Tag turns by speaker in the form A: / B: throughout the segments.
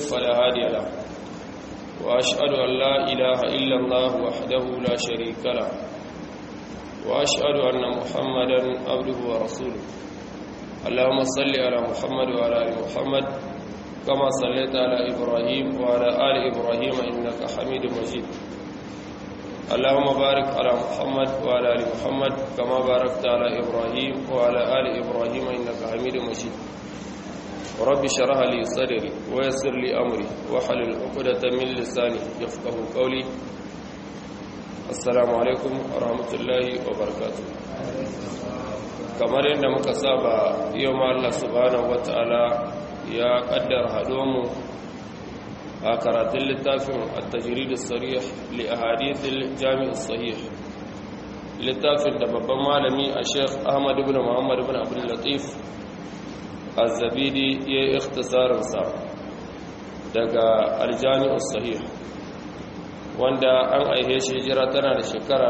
A: فلا هادي له وأشهد أن لا إله إلا الله وحده لا شريك له وأشهد أن محمدا عبده ورسوله اللهم صل على محمد وعلى آل محمد كما صليت على إبراهيم وعلى آل إبراهيم إنك حميد مجيد اللهم بارك على محمد وعلى آل محمد كما باركت على إبراهيم وعلى آل إبراهيم إنك حميد مجيد رب شرح لي صدري ويسر لي أمري وحلل عقدة من لساني يفقه قولي السلام عليكم ورحمة الله وبركاته kamar yadda muka saba yau ma Allah subhanahu wata'ala ya kaddar hadomu a karatun littafin at-tajrid as-sarih li ahadith al-jami' as-sahih littafin da babban malami a Sheikh Ahmad ibn Muhammad ibn Abdul Latif az-Zabidi ya ikhtisarin sa daga al-jami' as-sahih wanda an aihe shi hijira tana da shekara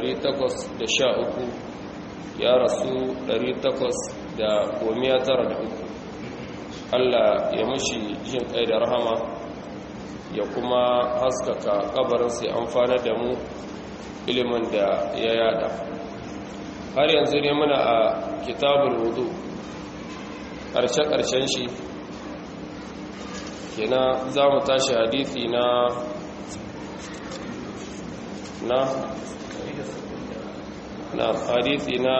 A: 813 ya rasu 893 Allah ya mushi jin kai da rahama ya kuma haskaka kabarin sai amfana da mu ilimin da ya yada har yanzu ne muna a kitabul wudu ƙarshe-ƙarshen shi kina za mu tashi hadisi na na na hadisi na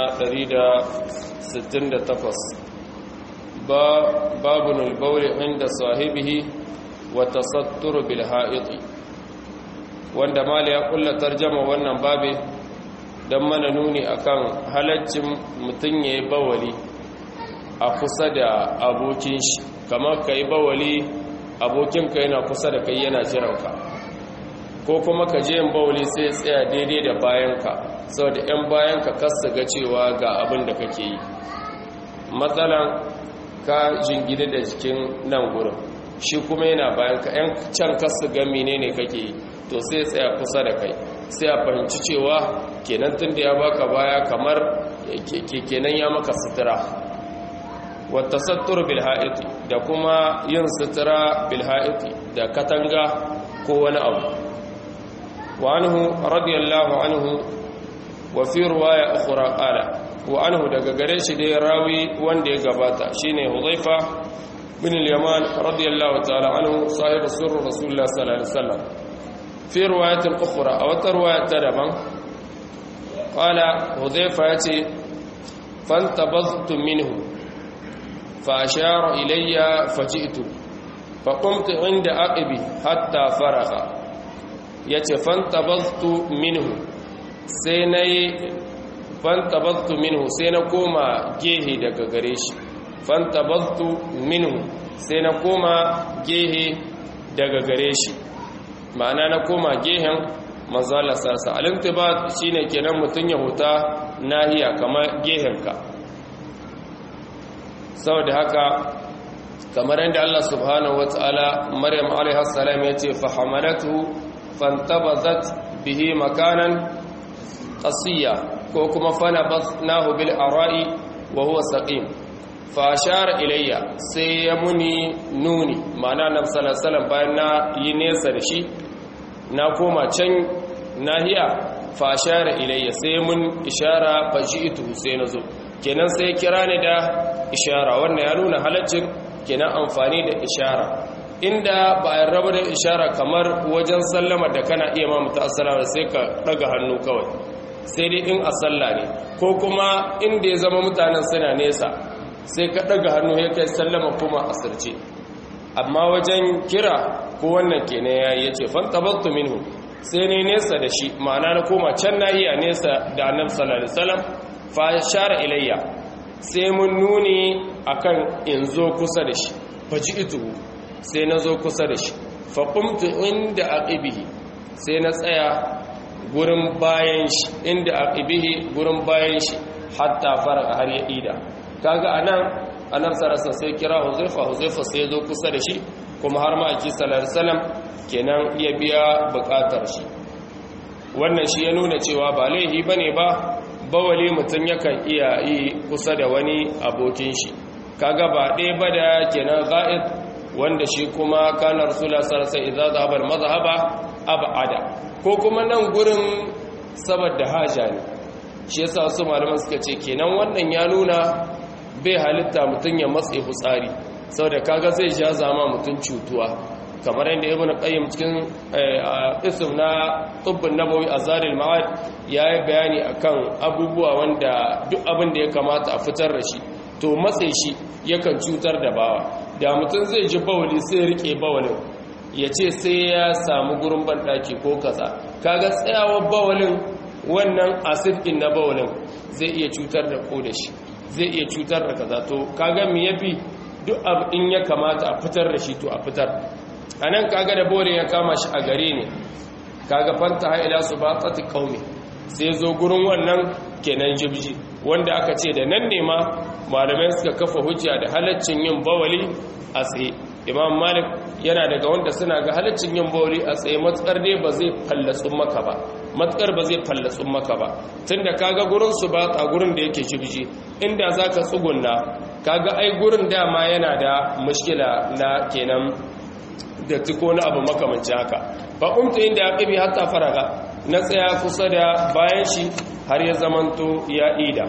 A: 168 ba babun albauli inda sahibihi wa tasattur bil ha'iti wanda mali ya kulla tarjama wannan babe dan mana nuni akan halaccin mutun yayi bawali a kusa da abokin shi kamar kai bawali abokin ka yana kusa da kai yana jiranka ko kuma ka je yin bawali sai tsaya daidai da bayanka saboda 'yan bayan ka kasa ga cewa ga abin da kake yi matsalan ka jingine da jikin nan gurin shi kuma yana bayan ka 'yan can kasa ga menene kake yi to sai tsaya kusa da kai sai a fahimci cewa kenan tun da ya baka baya kamar kenan ya maka sutura wata sattur bilha'iti da kuma yin sutura bilha'iti da katanga ko wani abu wa anhu radiyallahu anhu وفي رواية أخرى قال وأنه daga gare shi dai rawi wanda ya gabata shine Hudhaifa bin al-Yaman radiyallahu ta'ala anhu sahibu sirr Rasulullah sallallahu alaihi wasallam fi riwayat ukhra aw tarwayat daban qala Hudhaifa yace fantabadtu minhu fa ashara ilayya faji'tu فقمت عند أقبي حتى فرغ yace fantabadtu minhu sai na yi fantabaztu minhu sai na koma gehe daga gare shi fantabaztu minhu sai na koma gehe daga gare shi ma'ana na koma gehen manzala sasa alimtibat shine kenan mutun ya huta nahiya kamar gehenka saboda haka kamar yadda Allah subhanahu wataala Maryam alaiha salam yace fa hamalatu fantabazat bihi makanan qasiya ko kuma fana basnahu bil ara'i wa huwa saqim fa ashara ilayya sai ya muni nuni ma'ana nabi sallallahu alaihi wasallam bayan na yi nesa da shi na koma can nahiya fa ashara ilayya sai mun ishara fa ji'tu sai nazo kenan sai kira ni da ishara wannan ya nuna halaccin kenan amfani da ishara inda ba a raba da ishara kamar wajen sallama da kana iya ma mutu assalamu sai ka daga hannu kawai sai dai in a sallah ne ko kuma inda ya zama mutanen suna nesa sai ka daga hannu ya kai sallama kuma asirce amma wajen kira ko wannan kenan yayi yace fantabattu minhu sai ne nesa da shi ma'ana na koma can na iya nesa da annabi sallallahu alaihi wasallam fa shara ilayya sai mun nuni akan in zo kusa da shi faji'tu sai na zo kusa da shi fa qumtu inda aqibihi sai na tsaya gurin bayan shi inda aqibihi gurin bayan shi hatta fara har ya ida kaga anan annabi sallallahu sai kira Huzaifa Huzaifa sai ya zo kusa da shi kuma har ma aki sallallahu alaihi wasallam kenan ya biya bukatar shi wannan shi ya nuna cewa ba laihi bane ba bawali mutum yakan iya yi kusa da wani abokin shi kaga ba ɗaya ba da kenan ga'id wanda shi kuma kana rasulullah sallallahu alaihi wasallam idza dhahaba al-madhhaba ab'ada ko kuma nan gurin saboda haja ne shi yasa wasu malaman suka ce kenan wannan ya nuna bai halitta mutun ya matse hutsari saboda kaga zai ja zama mutun cutuwa kamar yadda ibn qayyim cikin ism na tubbun nabawi azaril ma'ad yayi bayani akan abubuwa wanda duk abin da ya kamata a fitar da shi to matse shi yakan cutar da bawa da mutum zai ji bawali sai rike bawalin ya ce sai ya samu gurin banɗaki ko kaza kaga tsayawar bawalin wannan acid din na bawalin zai iya cutar da ko da shi zai iya cutar da kaza to kaga me yafi duk abin ya kamata a fitar da shi to a fitar anan kaga da bawalin ya kama shi a gare ne kaga fanta haila su ba tsati kaumi sai zo gurin wannan kenan jibji wanda aka ce da nan ne ma malamai suka kafa hujja da halaccin yin bawali a tsaye imam malik yana daga wanda suna ga halaccin yin bawali a tsaye matsar ne ba zai fallatsun maka ba matsar ba zai fallatsun maka ba tunda kaga gurin su ba a gurin da yake jibji inda zaka tsugunna kaga ai gurin dama yana da mushkila na kenan da tiko na abu makamanci haka fa umtu inda aqibi hatta faraga na tsaya kusa da bayan shi har ya zamanto ya ida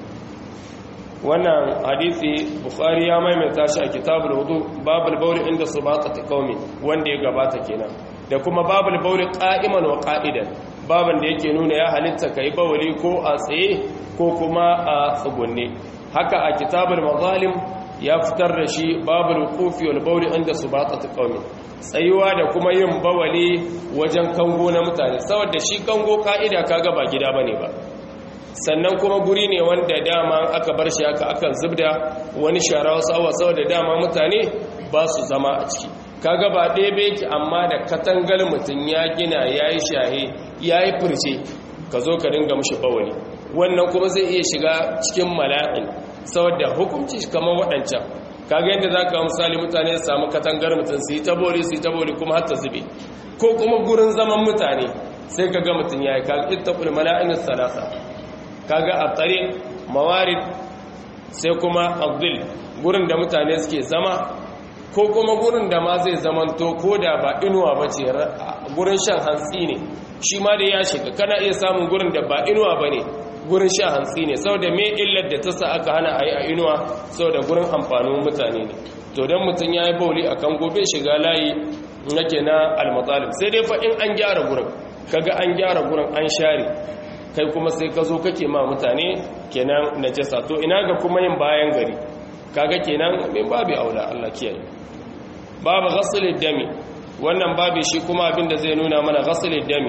A: wannan hadisi bukhari ya maimaita shi a kitabul wudu babul bawl inda subatati qaumi wanda ya gabata kenan da kuma babul bawl qa'iman wa qa'idan baban da yake nuna ya halitta kai bawli ko a tsaye ko kuma a tsugunne haka a kitabul mazalim ya fitar da shi babul wuqufi wal bawl inda subatati qaumi tsayuwa da kuma yin bawali wajen kango na mutane saboda shi kango ka'ida kaga ba gida bane ba sannan kuma guri ne wanda dama aka bar shi aka akan zubda wani shara wasu awa saboda dama mutane ba su zama a ciki kaga ba ɗebe ki amma da katangar mutum ya gina ya yi shahe ya yi furce ka zo ka dinga mushi bawali wannan kuma zai iya shiga cikin mala'in saboda hukunci kamar waɗancan kaga yadda za ka misali mutane su samu katangar mutum su yi tabori su yi tabori kuma har ta zube ko kuma gurin zaman mutane sai ka ga mutum ya yi kaga ita mala'in salasa kaga a tsare mawarid sai kuma abdul gurin da mutane suke zama ko kuma gurin da ma zai zamanto ko da ba inuwa ba ce gurin shan hantsi ne shi ma da ya shiga kana iya samun gurin da ba inuwa ba ne gurin shan hantsi ne saboda me illar da ta sa aka hana a yi a inuwa saboda gurin amfanin mutane ne to don mutum ya yi bauli a kan gobe shiga layi nake na almatsalib sai dai fa in an gyara gurin kaga an gyara gurin an share kai kuma sai ka zo kake ma mutane kenan najasa to ina ga kuma yin bayan gari kaga kenan min babu aula Allah kiyaye babu ghasl dami wannan babu shi kuma abinda zai nuna mana ghasl dami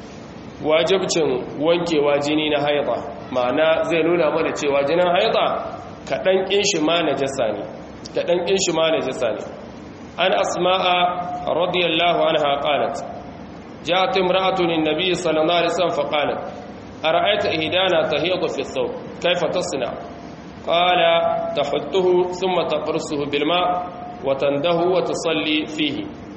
A: wajibcin wankewa jini na haida ma'ana zai nuna mana cewa jinin haida kadan kin shi ma najasa ne kadan kin shi ma najasa ne an asma'a radiyallahu anha qalat جاءت امرأة للنبي صلى الله عليه وسلم فقالت أرأيت إهدانا تهيض في الثوب كيف تصنع قال تحته ثم تقرصه بالماء وتنده وتصلي فيه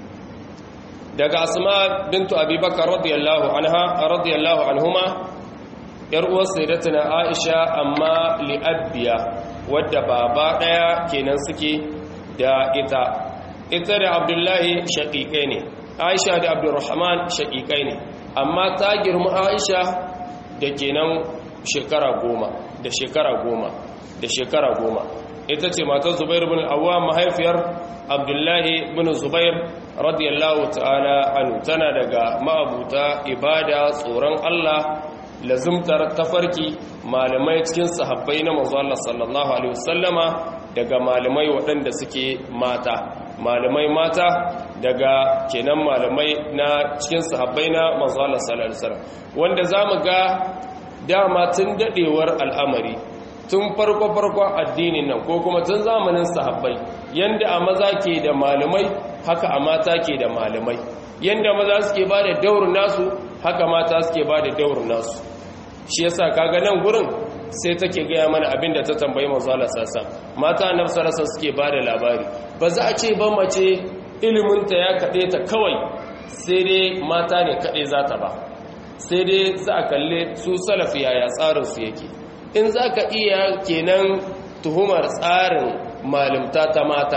A: دقى أسماء بنت أبي بكر رضي الله عنها رضي الله عنهما يروى سيدتنا عائشة أما لأبيا wadda baba ɗaya kenan suke da ita ita da abdullahi shaƙiƙai ne aisha da abdurrahman shaƙiƙai ne amma ta girma aisha da kenan shekara goma da shekara goma da shekara goma ita ce matar zubair bin awwa mahaifiyar abdullahi bin zubair radiyallahu ta'ala anu tana daga ma'abuta ibada tsoron allah lazumtar tafarki malamai cikin sahabbai na manzo Allah sallallahu alaihi wasallama daga malamai waɗanda suke mata malamai mata daga kenan malamai na cikin sahabbai na manzo Allah sallallahu alaihi wasallam wanda zamu ga dama tun dadewar al'amari tun farko farko addinin nan ko kuma tun zamanin sahabbai yanda a maza ke da malamai haka a mata ke da malamai yanda maza suke ba da daurin nasu haka mata suke ba da daurin nasu shi yasa kaga nan gurin sai take gaya mana abin da ta tambayi manzo Allah sassa mata annabi sallallahu suke ba da labari ba za a ce ban mace ilimin ta ya kade ta kawai sai dai mata ne kade za ta ba sai dai za a kalle su salafi yaya tsarin su yake in za ka iya kenan tuhumar tsarin malimta ta mata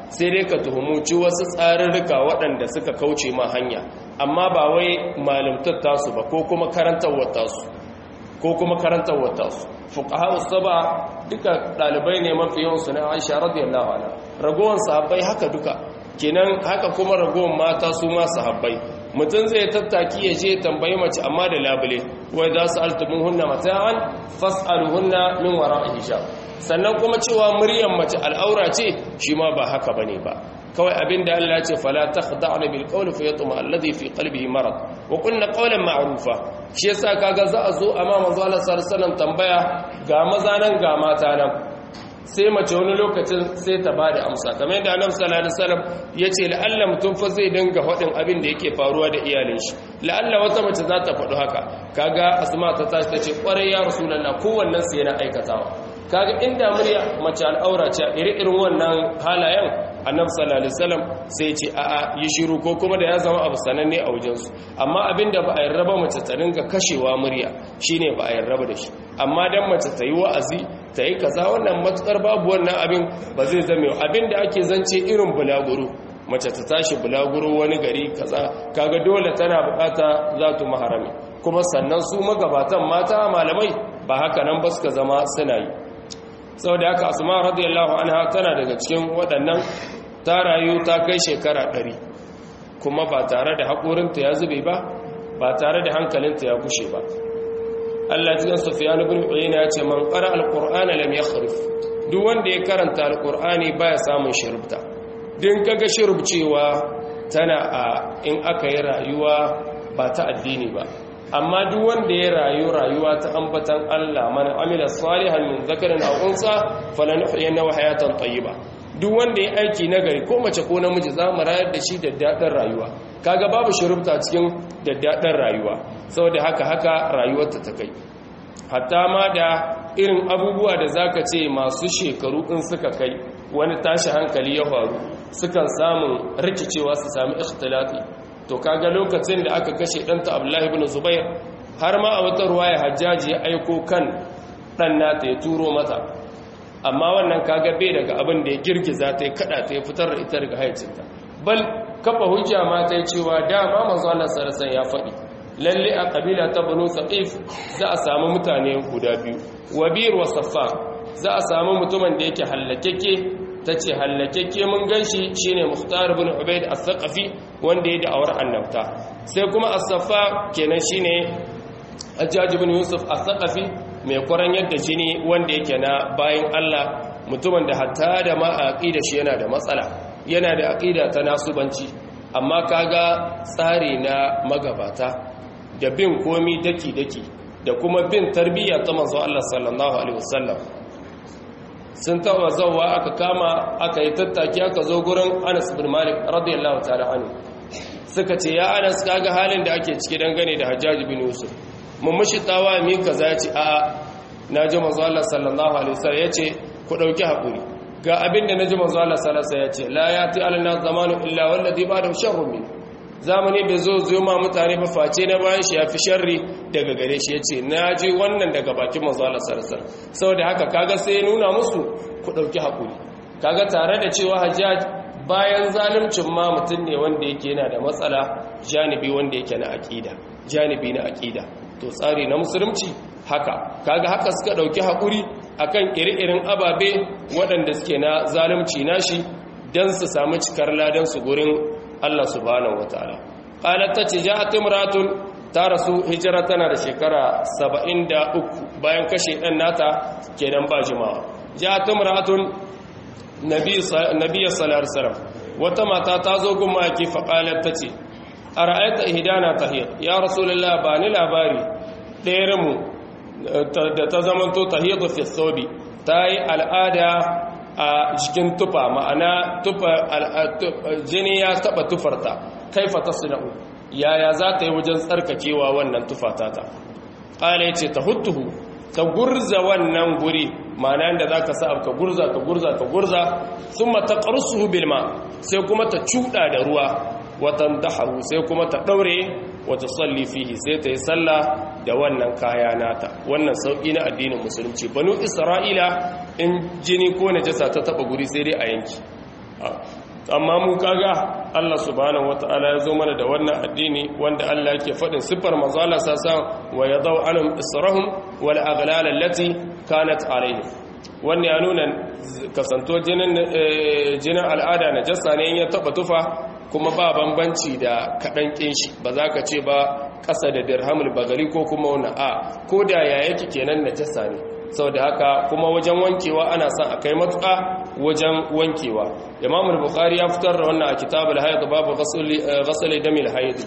A: sai dai ka tuhumuci wasu tsarurruka waɗanda suka kauce ma hanya amma ba wai malimtar tasu ba ko kuma karantarwar tasu ko kuma karantarwar tasu fuqaha usaba duka dalibai ne mafi yawan su na Aisha radiyallahu anha ragowar sahabbai haka duka kenan haka kuma ragowar mata su ma sahabbai mutum zai tattaki ya je tambayi mace amma da labule wai za su altumin hunna mata'an fas'aluhunna min wara'i hijab sannan kuma cewa muryar mace al'aura ce shi ma ba haka bane ba kawai abinda Allah ya ce fala takhda'na bil qawli fa yatma alladhi fi qalbihi marad wa qulna qawlan ma'rufa shi yasa kaga za a zo amma manzo Allah sallallahu alaihi wasallam tambaya ga maza nan ga mata nan sai mace wani lokacin sai ta bada amsa kamar yadda annabi sallallahu alaihi wasallam yace la'alla mutum fa zai dinga hadin abin da yake faruwa da iyalin shi la'alla wata mace za ta faɗi haka kaga asma ta tashi tace kwarai ya rasulullah kowannen sai yana aikatawa kaga inda murya mace al'aura ce iri-irin wannan halayen annabi sallallahu alaihi wasallam sai ce a'a yi shiru ko kuma da ya zama abu sananne a wajensu amma abinda ba a yarraba mace ta ringa kashewa murya shine ba a yarraba da shi amma dan mace ta yi wa'azi ta yi kaza wannan matukar babu wannan abin ba zai zame abinda ake zance irin bulaguro mace ta tashi bulaguro wani gari kaza kaga dole tana bukata zatu maharami kuma sannan su magabatan mata malamai ba haka nan ba suka zama suna yi saboda haka asma radiyallahu anha tana daga cikin waɗannan ta rayu ta kai shekara ɗari kuma ba tare da haƙorinta ya zube ba ba tare da hankalinta ya kushe ba Allah cikin Sufyan ibn Uyayna ya ce man qara al-Qur'ana lam yakhrif duk wanda ya karanta al-Qur'ani baya samun shirubta din kaga shirubcewa tana a in aka yi rayuwa ba ta addini ba amma duk wanda ya rayu rayuwa ta ambatan Allah man amila salihan min zakarin aw unsa falanuhyiyannahu hayatan tayyiba duk wanda ya aiki nagari ko mace ko namiji za mu rayar da shi da dadin rayuwa kaga babu shirubta cikin daddaɗin rayuwa saboda haka haka rayuwarta ta kai hatta ma da irin abubuwa da zaka ce masu shekaru in suka kai wani tashi hankali ya faru sukan samun rikicewa su sami ikhtilati to kaga lokacin da aka kashe ɗanta abdullahi ibn zubair har ma a wata ruwaya hajjaji ya aiko kan ɗan nata ya turo mata amma wannan kaga bai daga abin da ya girgiza ta ya kada ta ya fitar da ita daga haicinta bal kafa hujja ma ta cewa dama manzo Allah sallallahu ya faɗi lalle a kabila ta banu saqif za a samu mutane guda biyu wabir wa saffar za a samu mutumin da yake hallakeke tace hallakeke mun ganshi shine muhtar ibn ubayd as-saqafi wanda ya da'awar annabta sai kuma as-saffa kenan shine Hajjaj ibn Yusuf as-saqafi mai kwaran yadda jini wanda yake na bayan Allah mutumin da hatta da ma aqida shi yana da matsala yana da aqida ta nasubanci amma kaga tsari na magabata da bin komi daki daki da kuma bin tarbiyya ta manzo Allah sallallahu alaihi wasallam sun taɓa zauwa aka kama aka yi tattaki aka zo gurin Anas bin Malik radiyallahu ta'ala anhu suka ce ya Anas kaga halin da ake ciki dangane da Hajjaj bin Yusuf mun mushi tawa mi kaza ce a naji manzo Allah sallallahu alaihi wasallam yace ku dauki hakuri ga abinda naji manzo Allah sallallahu alaihi wasallam yace la yati alana zamanu illa walladhi ba'da sharrun min zamani bai zo zo ma mutane ba face na bayan shi yafi sharri daga gare shi yace naji wannan daga bakin manzo Allah sallallahu alaihi wasallam saboda haka kaga sai nuna musu ku dauki hakuri kaga tare da cewa Hajjaj bayan zaluncin ma mutum ne wanda yake yana da matsala janibi wanda yake na aqida janibi na aqida to tsari na musulunci haka kaga haka suka dauki hakuri akan ire-iren ababe waɗanda suke na zalunci nashi dan su samu cikar ladan su gurin Allah subhanahu wataala qalat tace ja'at imratun ta rasu hijira tana da shekara 73 bayan kashe dan nata kenan ba jima'a ja'at imratun nabi nabi sallallahu alaihi wasallam wata mata ta zo gun maki fa qalat tace ara'aita ihdana tahiyat ya rasulullah ba ni labari ɗayar mu da ta zamanto tahiyatu fi thobi tayi al'ada a jikin tufa ma'ana tufa jini ya taba tufarta kaifa tasna'u yaya za ta yi wajen tsarkakewa wannan tufa tata qala yace tahuttuhu ta gurza wannan guri ma'ana da zaka sa ka gurza ka gurza ka gurza thumma taqrusuhu bil ma sai kuma ta cuda da ruwa watan daharu sai kuma ta daure wata salli fihi sai ta yi sallah da wannan kaya nata wannan sauki na addinin musulunci banu isra'ila in jini ko najasa ta taba guri sai dai a yanki amma mu kaga Allah subhanahu wataala ya zo mana da wannan addini wanda Allah yake faɗin siffar manzo Allah sasan wa yadau anhum israhum wal aghlal allati kanat alayhi wannan ya nuna kasanto jinin jinin al'ada na jassa ne in ya taba tufa kuma ba bambanci da kaɗan ƙin shi ba za ka ce ba ƙasa da dirhamul bagari ko kuma wani a ko da ya yake kenan na jasa ne sau da haka kuma wajen wankewa ana son a kai matuƙa wajen wankewa imamul bukari ya fitar da wannan a kitabul haid babu ghasali damil haid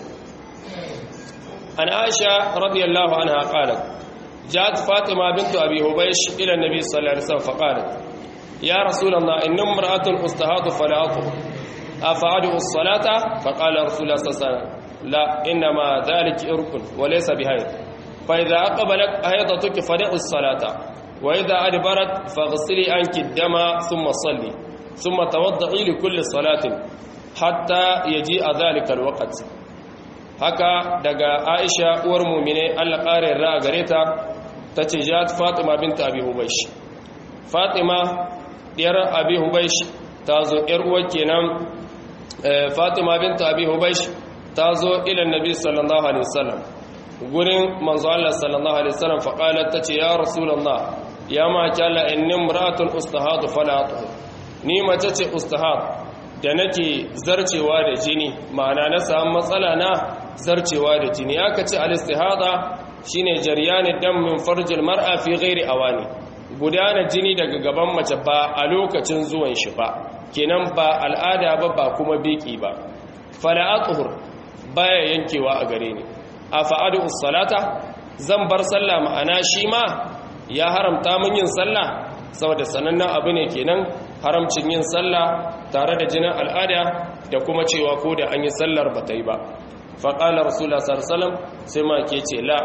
A: an aisha radiyallahu anha qalat جاءت فاطمة بنت أبي هبيش إلى النبي صلى الله عليه وسلم فقالت يا رسول الله إن امرأة أستهاض فلا أطهر أفعدوا الصلاة فقال رسول الله صلى الله عليه وسلم لا إنما ذلك إرك وليس بهيد فإذا أقبلت هيضتك فدع الصلاة وإذا أدبرت فاغسلي عنك الدم ثم صلي ثم توضعي لكل صلاة حتى يجيء ذلك الوقت haka daga Aisha uwar mu'mine Allah ƙarin ra'a gare ta tace jat Fatima bint Abi Hubaysh Fatima diyar Abi Hubaysh ta zo ‘yar uwa kenan fatima binta abi hubaish ta zo ilan nabi sallallahu alaihi wasallam gurin manzo Allah sallallahu alaihi wasallam faqalat tace ya rasulullah ya ma kala inni imra'atun ustahadu fala atuh ni mace ce ustahad da nake zarcewa da jini ma'ana na samu matsala na zarcewa da jini aka ce al-istihada shine jaryanid dam min farjil mar'a fi ghairi awani gudana jini daga gaban mace ba a lokacin zuwan shi ba kenan ba al'ada ba ba kuma biki ba fala atuhur baya yankewa a gare ni afa'adu salata zan bar sallah ma'ana shi ma ya haramta min yin sallah saboda sanannen abu ne kenan haramcin yin sallah tare da jinin al'ada da kuma cewa ko da an yi sallar ba ta yi ba faƙalar rasulullah sallallahu sai ma ke ce la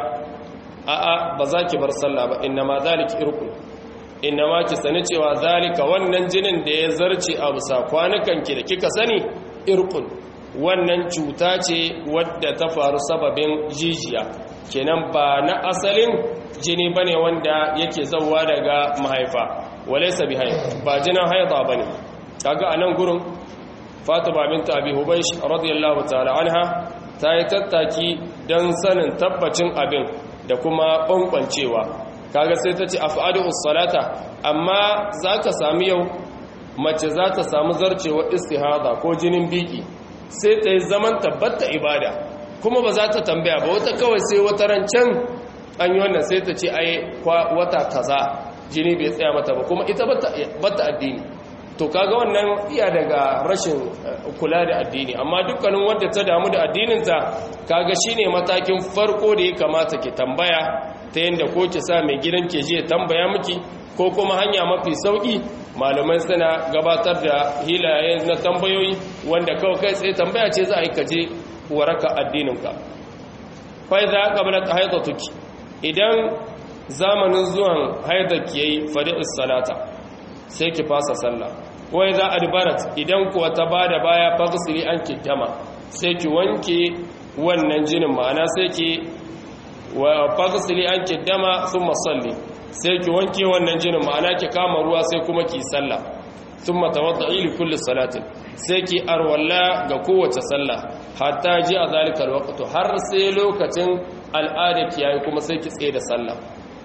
A: a'a ba za ki bar sallah ba inna ma zaliki irkun inna ma ki sani cewa zalika wannan jinin da ya zarce a bisa kwanukan ki da kika sani irkun wannan cuta ce wadda ta faru sababin jijiya kenan ba na asalin jini bane wanda yake zauwa daga mahaifa walaysa bi hayd ba jinin haida bane kaga anan gurin Fatima bint Abi Hubaysh radiyallahu ta'ala anha ta yi tattaki dan sanin tabbacin abin da kuma bankwancewa kaga sai ta ce af'adu salata amma zaka sami yau mace za ta samu zarcewa istihada ko jinin biki sai ta yi zaman tabbata ibada kuma ba za ta tambaya ba wata kawai sai wata rancen an yi wannan sai ta ce ai wata kaza jini bai tsaya mata ba kuma ita bata addini to kaga wannan iya daga rashin kula da addini amma dukkanin wanda ta damu da addininta kaga shine matakin farko da ya kamata ki tambaya ta yadda ko ki sa mai gidan ke je tambaya miki ko kuma hanya mafi sauki malamai suna gabatar da hilaye na tambayoyi wanda kawai kai tsaye tambaya ce za a yi kaje waraka addininka fai za ka bala haidatuki idan zamanin zuwan haidaki yayi fadi'us salata sai ki fasa sallah wai za a dubarat idan kuwa ta bada baya fagsiri an kiddama sai ki wanke wannan jinin ma'ana sai ki wa fagsiri an kiddama sun masalli sai ki wanke wannan jinin ma'ana ki kama ruwa sai kuma ki sallah sun matawadda ili kulli salatin sai ki arwalla ga kowace sallah hatta ji a zalikar waƙato har sai lokacin al'ada ki yayi kuma sai ki tsaye da sallah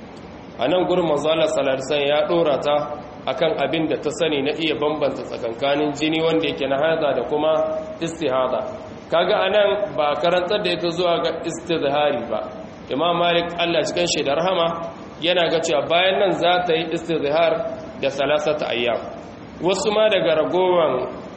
A: a nan gurin manzala salarsan ya ɗora ta akan abin da ta sani na iya bambanta tsakankanin jini wanda yake na haza da kuma istihada kaga anan ba karantar da ita zuwa ga istizhari ba imam malik Allah cikin shi da rahama yana ga cewa bayan nan za ta yi istizhar da salasata ayyam wasu ma daga ragowan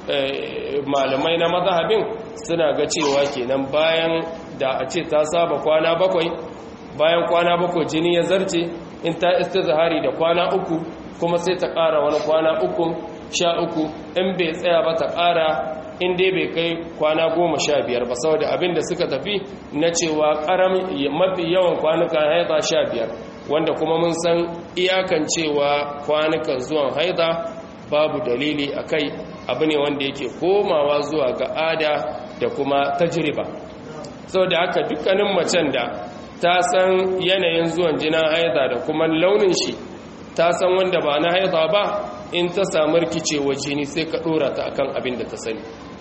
A: malamai na mazhabin suna ga cewa kenan bayan da a ce ta saba kwana bakwai bayan kwana bakwai jini ya zarce in ta istizhari da kwana uku kuma sai ta ƙara wani kwana uku sha uku in bai tsaya ba ta ƙara in dai bai kai kwana goma sha biyar ba saboda abin da suka tafi na cewa ƙaram mafi yawan kwanukan haida sha biyar wanda kuma mun san iyakan cewa kwanukan zuwan haida babu dalili a kai abu ne wanda yake komawa zuwa ga ada da kuma tajriba saboda haka dukkanin macen da ta san yanayin zuwan jinin haida da kuma launin shi ta san wanda ba na haida ba in ta samu rikicewa jini sai ka dora ta akan abin da ta sani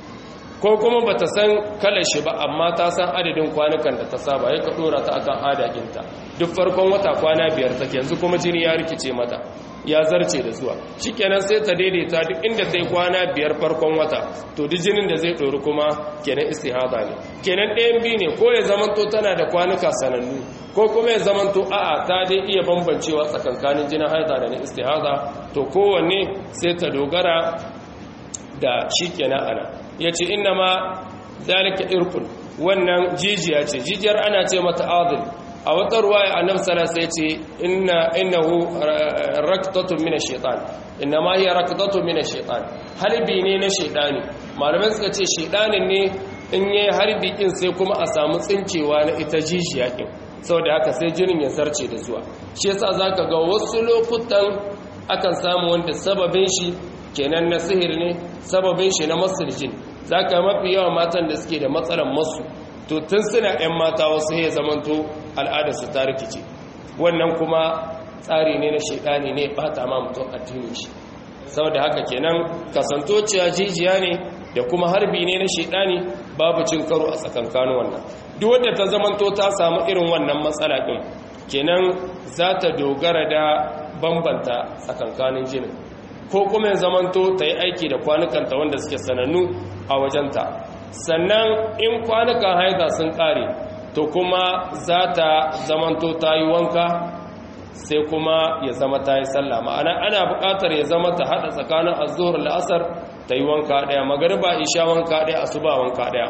A: ko kuma ba ta san kalar shi ba amma ta san adadin kwanukan da ta saba ya ka dora ta akan adaginta duk farkon wata kwana biyar take yanzu kuma jini ya rikice mata ya zarce da zuwa shikenan sai ta daidaita duk inda ta yi kwana biyar farkon wata to duk jinin da zai ɗori kuma kenan istihada ne kenan ɗayan biyu ne ko ya zamanto tana da kwanuka sanannu ko kuma ya zamanto a'a ta dai iya bambancewa tsakankanin jinin haida da na istihada to kowanne sai ta dogara da shi kenan ana ya ce inna ma zalika irkun wannan jijiya ce jijiyar ana ce mata adil a wata ruwaya annab salasa ya ce innahu raktatun mina shaitan inna ma hiya raktatun mina shaitan harbi ne na shaitani malamai suka ce shaitanin ne in yi harbi kin sai kuma a samu tsinkewa na ita jijiya kin saboda haka sai jinin ya zarce da zuwa shi yasa zaka ga wasu lokutan akan samu wanda sababin shi kenan na sihir ne sababin shi na masirjin za ka mafi yawan matan da suke da matsalan masu to tun suna 'yan mata wasu ya zamanto al'adarsu ta rikice wannan kuma tsari ne na shaidani ne bata ma mutum addinin shi saboda haka kenan kasantociya jijiya ne da kuma harbi ne na shaidani babu cin karo a tsakankanin wannan duk wadda ta zamanto ta samu irin wannan matsala din kenan za ta dogara da bambanta tsakankanin jinin ko kuma ya zamanto ta yi aiki da kwanukanta wanda suke sanannu a wajenta sannan in kwanukan haida sun kare to kuma za ta zamanto ta yi wanka sai kuma ya zama ta yi sallah ma'ana ana buƙatar ya zama ta haɗa tsakanin azuhur la'asar ta yi wanka ɗaya magariba isha wanka ɗaya asuba wanka ɗaya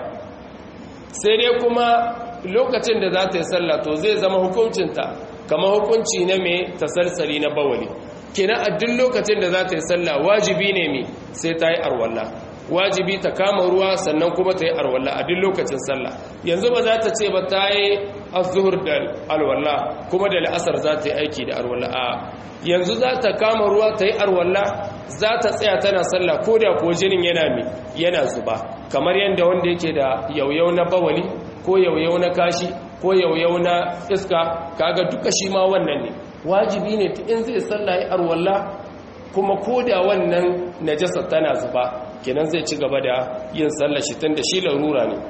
A: sai dai kuma lokacin da za ta yi sallah to zai zama hukuncinta kama hukunci na mai tasalsali na bawali kina a duk lokacin da za ta yi sallah wajibi ne mai sai ta yi arwallah wajibi ta kama ruwa sannan kuma ta yi arwallah a duk lokacin sallah yanzu ba za ta ce ba ta yi azuhur da alwallah kuma da la'asar za ta yi aiki da arwallah a yanzu za ta kama ruwa ta yi arwallah za ta tsaya tana sallah ko da ko jinin yana mai yana zuba kamar yadda wanda yake da yauyau na bawali ko yauyau na kashi ko yauyau na iska kaga duka shi ma wannan ne wajibi ne in zai sallah ya arwalla kuma ko da wannan najasa tana zuba kenan zai ci gaba da yin sallah shi tun da shi larura ne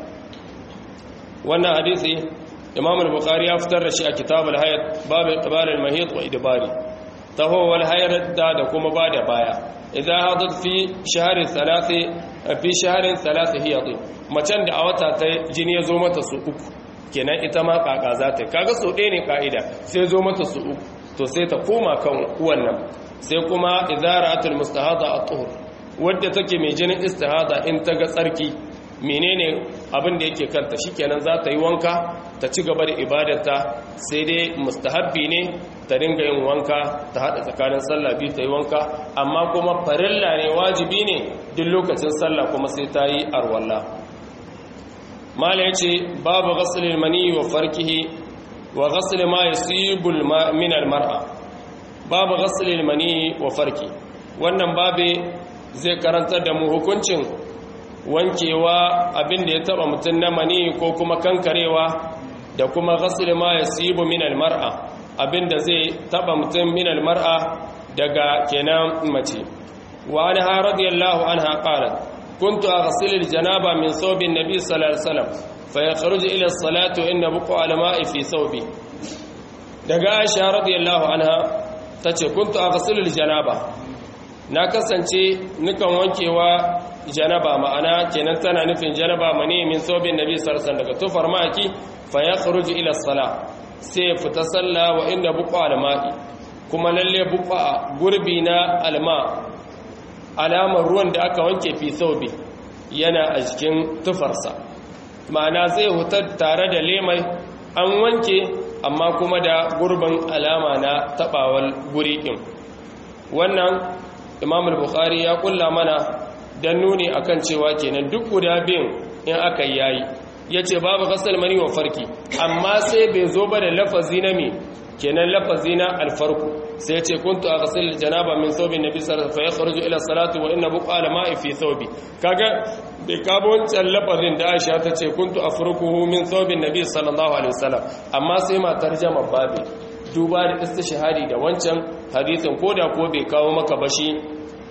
A: wannan hadisi imam al-bukhari ya fitar da shi a kitab al-hayat babu iqbal al-mahit wa idbari taho wal hayat da da kuma ba da baya idan hadat fi shahrin thalathi fi shahrin thalathi hiyad macen da a wata ta jini ya zo mata su uku kenan ita ma kaka za ta kaga so ɗaya ne ka'ida sai zo mata su uku to sai ta koma kan wannan sai kuma idaratul mustahada at-tuhur wadda take mai jinin istihada in ta ga tsarki menene abin da yake kanta shikenan za ta yi wanka ta ci gaba da ibadarta sai dai mustahabbi ne ta dinga yin wanka ta hada tsakanin sallah biyu ta yi wanka amma kuma farilla ne wajibi ne duk lokacin sallah kuma sai ta yi arwalla mala yace babu ghaslil mani wa farkihi wa ghasl ma yusibul min al mar'a babu ghaslil mani wa farki wannan babe zai karantar da mu hukuncin wankewa abin da ya taba mutum na mani ko kuma kankarewa da kuma ghasl ma yasibu min al mar'a abin da zai taba mutum min al mar'a daga kenan mace wa anha radiyallahu anha qalat كنت أغسل الجنابة من ثوب النبي صلى الله عليه وسلم فيخرج إلى الصلاة وإن بقع الماء في ثوبي daga Aisha radiyallahu anha tace kuntu aghsilu aljanaba na kasance nukan wankewa janaba ma'ana kenan tana nufin janaba mani min sobin nabi sallallahu alaihi daga tufar maki fa yakhruju ila sala sai ya fita sallah wa inda buqa alma'i kuma lalle buqa gurbi na alma alamar ruwan da aka wanke fi saubi yana a jikin tufarsa ma'ana zai hutar tare da lemai an wanke amma kuma da gurbin alama na tabawar guri ɗin wannan imam al-bukhari ya kulla mana don nuni akan cewa kenan duk guda biyun in aka yayi ya ce babu kasar mani wa farki amma sai bai zo ba da lafazi na me kenan lafazi na alfarku sai ce kuntu a kasar janaba min saubi na bisar fa ya kharuju ila salatu wa inna buqa al ma'i fi saubi kaga bai kabo wancan lafazin da Aisha ta ce kuntu afrukuhu min saubi nabi sallallahu alaihi wasallam amma sai ma tarjama babi duba da istishhadi da wancan hadisin koda ko bai kawo maka bashi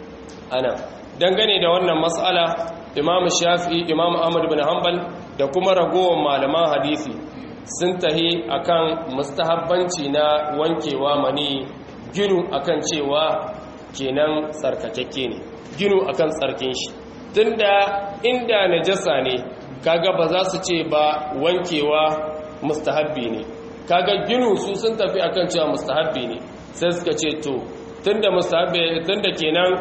A: anan dangane da wannan mas'ala imam shafi'i imam ahmad bin hanbal da kuma ragowar malaman hadisi sun tahi akan mustahabbanci na wankewa mani ginu akan cewa kenan tsarkakakke ne ginu akan tsarkin shi tunda inda najasa ne kaga ba za su ce ba wankewa mustahabbi ne kaga ginu su sun tafi akan cewa mustahabbi ne sai suka ce to tunda mustahabbi tunda kenan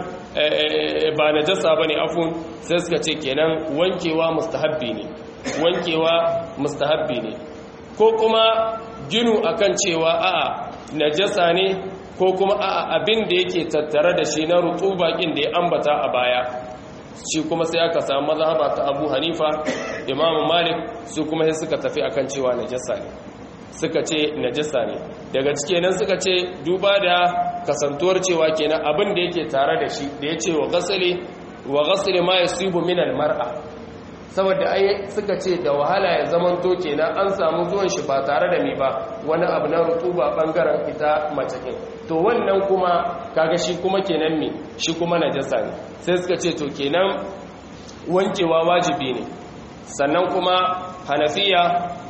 A: ba najasa bane afun sai suka ce kenan wankewa mustahabbi ne wankewa mustahabbi ne ko kuma ginu akan cewa a'a najasa ne ko kuma a'a abin da yake tattare da shi na rutuba kin da ya ambata a baya shi kuma sai aka samu mazhaba ta Abu Hanifa Imam Malik su kuma sai suka tafi akan cewa najasa ne suka ce najasa ne daga cike nan suka ce duba da kasantuwar cewa kenan abin da yake tare da shi da yace wa ghasli wa ghasli ma yasibu min al-mar'a saboda ai suka ce da wahala ya zaman to kenan an samu zuwan shi ba tare da mi ba wani abu na rutuba bangaren ita mace kin to wannan kuma kaga shi kuma kenan me shi kuma najasa ne sai suka ce to kenan wankewa wajibi ne sannan kuma hanafiya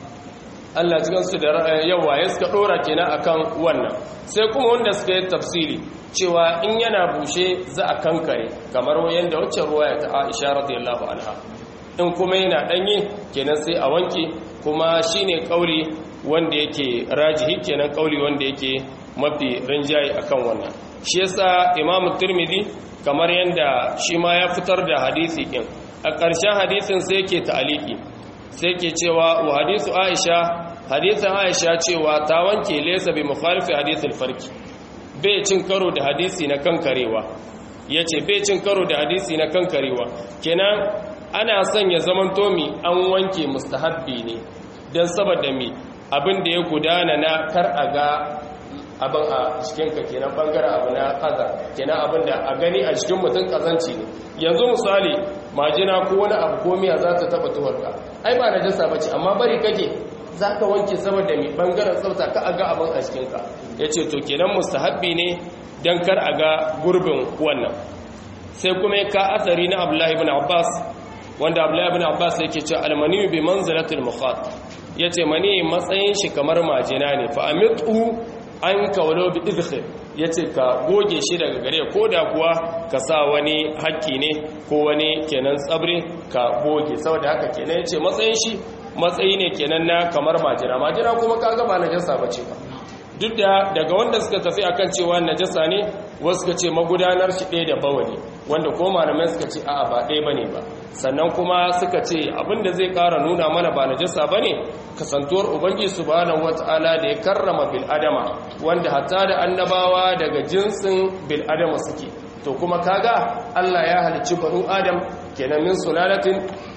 A: Allah cikin su da yawa ya suka dora kenan akan wannan sai kuma wanda suka yi tafsiri cewa in yana bushe za a kankare kamar yadda wacce ruwaya ta Aisha radiyallahu anha in kuma yana danye kenan sai a wanke kuma shine kauli wanda yake rajihi kenan kauli wanda yake mafi rinjaye akan wannan shi yasa Imam Tirmidhi kamar yanda shi ma ya fitar da hadisi din a ƙarshen hadisin sai yake ta'aliki sai ke cewa wa hadisu Aisha hadisin Aisha cewa ta wanke laysa bi mukhalifi hadithil farki bai cin karo da hadisi na kankarewa yace bai cin karo da hadisi na kankarewa kenan ana son ya zaman tomi an wanke mustahabbi ne don saboda mi abin da ya gudana na kar a ga abin a cikinka kenan bangaren abu na kaza kenan abin da a gani a cikin mutum kazanci ne yanzu misali majina ko wani abu ko miya za ta taba tuwarka ai ba na jasa bace amma bari kake za ka wanke saboda mi bangaren tsafta ka a ga abin a cikinka ya ce to kenan mustahabbi ne don kar a ga gurbin wannan sai kuma ya ka asari na abdullahi ibn abbas wanda abdullahi ibn abbas yake cewa almani bi manzilatil mukhat yace mani matsayin shi kamar majina ne fa amitu an kawlo bi idkhil yace ka goge shi daga gare ko da kuwa ka sa wani hakki ne ko wani kenan tsabre ka goge saboda haka kenan yace matsayin shi matsayi ne kenan na kamar majina majina kuma kaga ba najasa bace ba duk da daga wanda suka tafi akan cewa najasa ne wasu suka ce magudanar shi ɗaya da bawali wanda ko malamai suka ce a'a ba ɗaya bane ba sannan kuma suka ce abinda zai ƙara nuna mana ba najasa bane kasantuwar ubangi subhanahu wata'ala da ya karrama bil adama wanda hatta da annabawa daga jinsin bil adama suke to kuma kaga Allah ya halicci banu adam kenan min sulalatin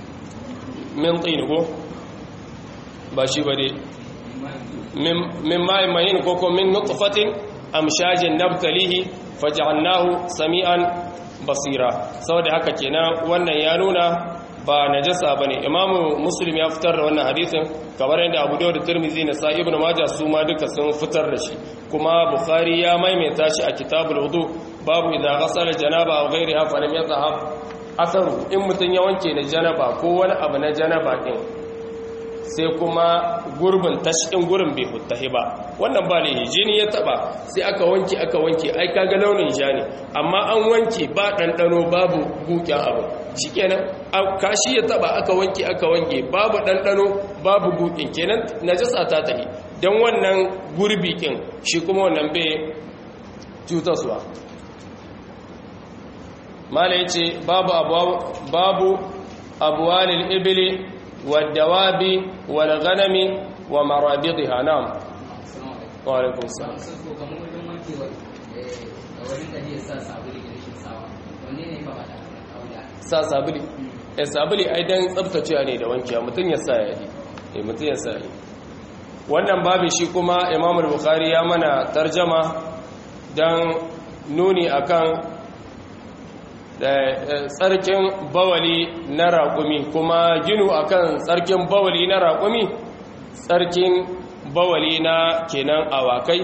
A: min tin ko ba shi ba dai min ma'in mahin ko ko min nutfatin amshajin nabtalihi faj'alnahu sami'an basira saboda haka kenan wannan ya nuna ba najasa bane imamu muslim ya fitar da wannan hadisin kamar yadda abu dawud da tirmidhi na sa ibnu majah su ma duka sun fitar da shi kuma bukhari ya maimaita shi a kitabul wudu babu idza ghasala janaba aw ghayriha fa lam yadhhab asaru in mutun ya wanke da janaba ko wani abu na janaba din sai kuma gurbin tashin gurin bai huttahi ba wannan ba ne jini ya taba sai aka wanke aka wanke ai kaga launin ja ne amma an wanke ba ɗanɗano babu buƙin abu shikenan kashi ya taba aka wanke aka wanke babu ɗanɗano babu buƙin kenan najasa ta tahi don wannan gurbi kin shi kuma wannan bai cutarsuwa mala ya ce babu abuwalil ibili والدواب والغنم ومرابضها نعم وعليكم السلام sa sabuli eh sabuli ai dan tsaftacewa ne da wankiya mutun ya sa yayi eh mutun ya sa yayi wannan babu shi kuma Imam al-Bukhari ya mana tarjama dan nuni akan tsarkin bawali na raƙumi kuma ginu akan tsarkin bawali na raƙumi tsarkin bawali na kenan awakai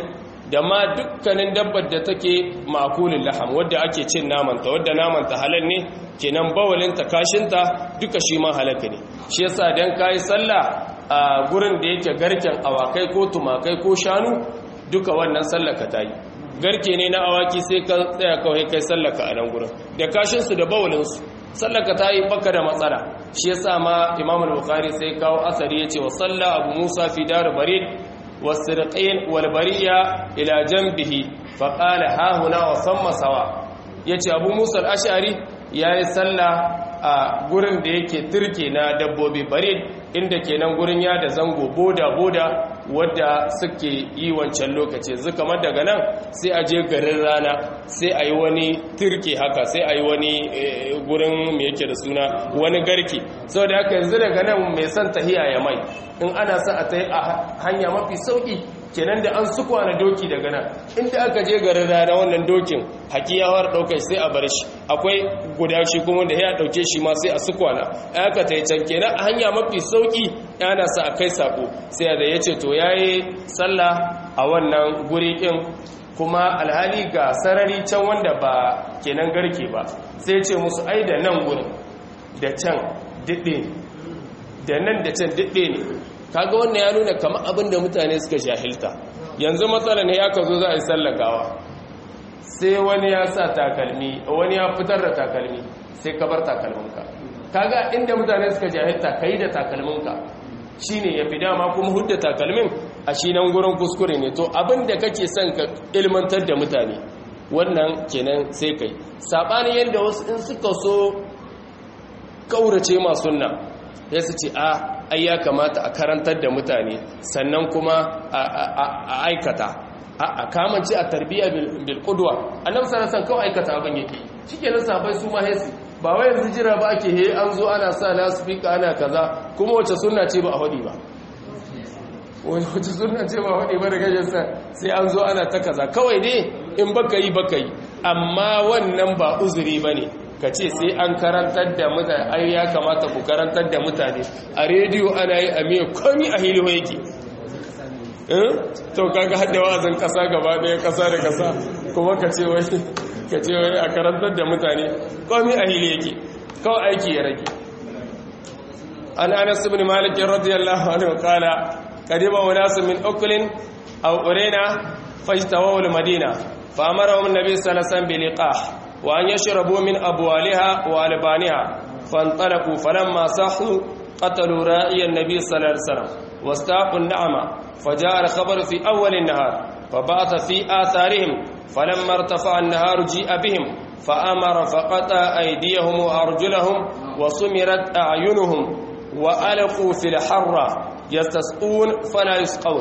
A: da ma dukkanin dabbar da take makulin laham wadda ake cin namanta wadda namanta halal ne kenan bawalinta kashinta duka shi ma halaka ne shi yasa dan kayi sallah a gurin da yake garken awakai ko tumakai ko shanu duka wannan sallaka ta yi garke ne na awaki sai ka tsaya kawai kai sallaka a nan gurin da kashinsu da bawalinsu sallaka ta yi baka da matsala shi yasa ma imam al-bukhari sai kawo asari yace wa salla abu musa fi dar barid wasirqin wal bariya ila janbihi fa qala ha huna wa samma sawa yace abu musa al-ash'ari yayi salla a gurin da yake turke na dabbobi barid inda kenan gurin ya da zango boda boda wadda suke yi wancan lokaci yanzu kamar daga nan sai a je garin rana sai a yi wani turke haka sai a yi wani gurin mai yake da suna wani garki sau da haka yanzu daga nan mai son tahiya ya mai in ana sa a ta a hanya mafi sauki kenan da an sukwana doki daga nan inda aka je garin rana wannan dokin hakiyawar daukar sai a bar shi akwai guda shi kuma da ya dauke shi ma sai a sukwana aka ta yi can kenan a hanya mafi sauki yana sa a kai sako sai da ya ce to ya yi sallah a wannan guri ɗin kuma alhali ga sarari can wanda ba kenan garke ba sai ce musu ai da nan gurin da can diɗe da nan da can diɗe ne kaga wannan ya nuna kamar abin da mutane suka jahilta yanzu matsala ne ya ka zo za a yi sallakawa sai wani ya sa takalmi wani ya fitar da takalmi sai ka bar takalminka kaga inda mutane suka jahilta kai da takalminka shine yafi dama kuma hudda takalmin a shi nan gurin kuskure ne to abin da kake son ka ilmantar da mutane wannan kenan sai kai sabani yanda wasu in suka so kaurace ma sunna ya su ce a ai ya kamata a karantar da mutane sannan kuma a aikata a kamance a tarbiyya bil qudwa annabi sallallahu alaihi kawai aikata abin yake shikenan sahabbai su ma hesi ba wai yanzu jira ba ake he an zo ana sa lasfika ana kaza kuma wace sunna ce ba a hadi ba wace sunna ce ba a hadi ba da gajin sa sai an zo ana ta kaza kawai ne in baka yi baka yi amma wannan ba uzuri bane ka ce sai an karantar da mutane ai ya kamata ku karantar da mutane a rediyo ana yi a miya komi a hiliho yake to kaga hada wa'azin kasa gaba daya kasa da kasa kuma ka ce wai ka ce wai a karantar da mutane komi a hili yake kawai aiki ya rage an anas ibn malik radiyallahu anhu qala qadima unas min uklin aw urina fajtawu al madina fa amarahum an-nabi sallallahu alaihi wasallam bi liqah wa an yashrabu min abwaliha wa albaniha fantalaqu falamma sahu قتلوا راعي النبي صلى الله عليه وسلم واستاقوا النعمة فجاء الخبر في أول النهار فبعث في آثارهم فلما ارتفع النهار جيء بهم فأمر فقطع أيديهم وأرجلهم وسمرت أعينهم وألقوا في الحرة يستسقون فلا يسقون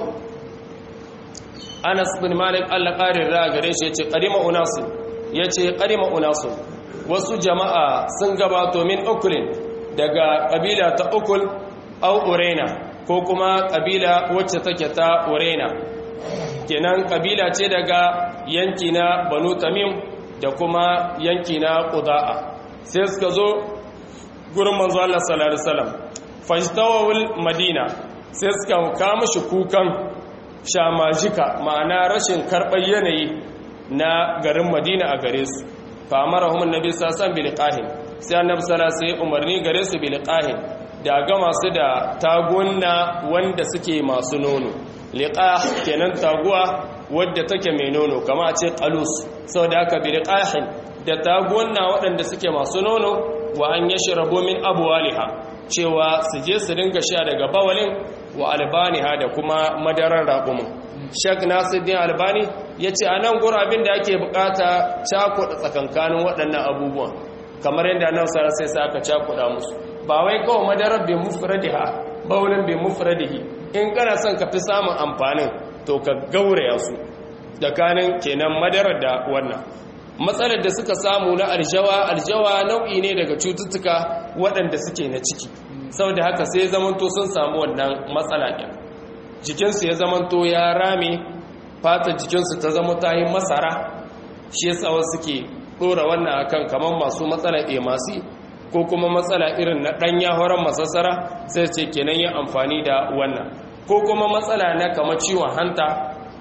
A: أنس بن مالك قال قاري الراغريش يتي قدم أناس يتي قدم أناس wasu jama'a sun gabato min ukulin daga ƙabila ta ukul au urena ko kuma ƙabila wacce take ta urena kenan ƙabila ce daga yanki na banu tamim da kuma yanki na ƙuda'a sai suka zo gurin manzo Allah sallallahu alaihi wasallam fajtawul madina sai suka kama shi kukan shamajika ma'ana rashin karɓar yanayi na garin madina a gare su fa amarahum annabi sallallahu alaihi wasallam bil qahin sai annabi sallallahu alaihi umarni gare su bil qahin da ga masu da tagunna wanda suke masu nono liqah kenan taguwa wadda take mai nono kama a ce qalus saboda haka bil qahin da tagunna waɗanda suke masu nono wa an yashrabu min abwaliha cewa su je su dinga sha daga bawalin wa albaniha da kuma madarar raƙumin shek nasiruddin albani ya ce a nan gurabin da ake bukata cakuɗa tsakankanin waɗannan abubuwan kamar yadda nan sarar sai sa aka cakuɗa musu ba wai kawai madarar bai mufradiha baunin bai mufradihi in kana son ka fi samun amfanin to ka gauraya su tsakanin kenan madarar da wannan matsalar da suka samu na aljawa aljawa nau'i ne daga cututtuka waɗanda suke na ciki saboda haka sai zamanto sun samu wannan matsala ɗin jikinsu ya zamanto ya rame fata jikinsu ta zama ta yi masara shi yasa wasu suke ɗora wannan akan kamar masu matsala emasi ko kuma matsala irin na ɗanya horon masassara sai ce kenan yin amfani da wannan ko kuma matsala na kamar ciwon hanta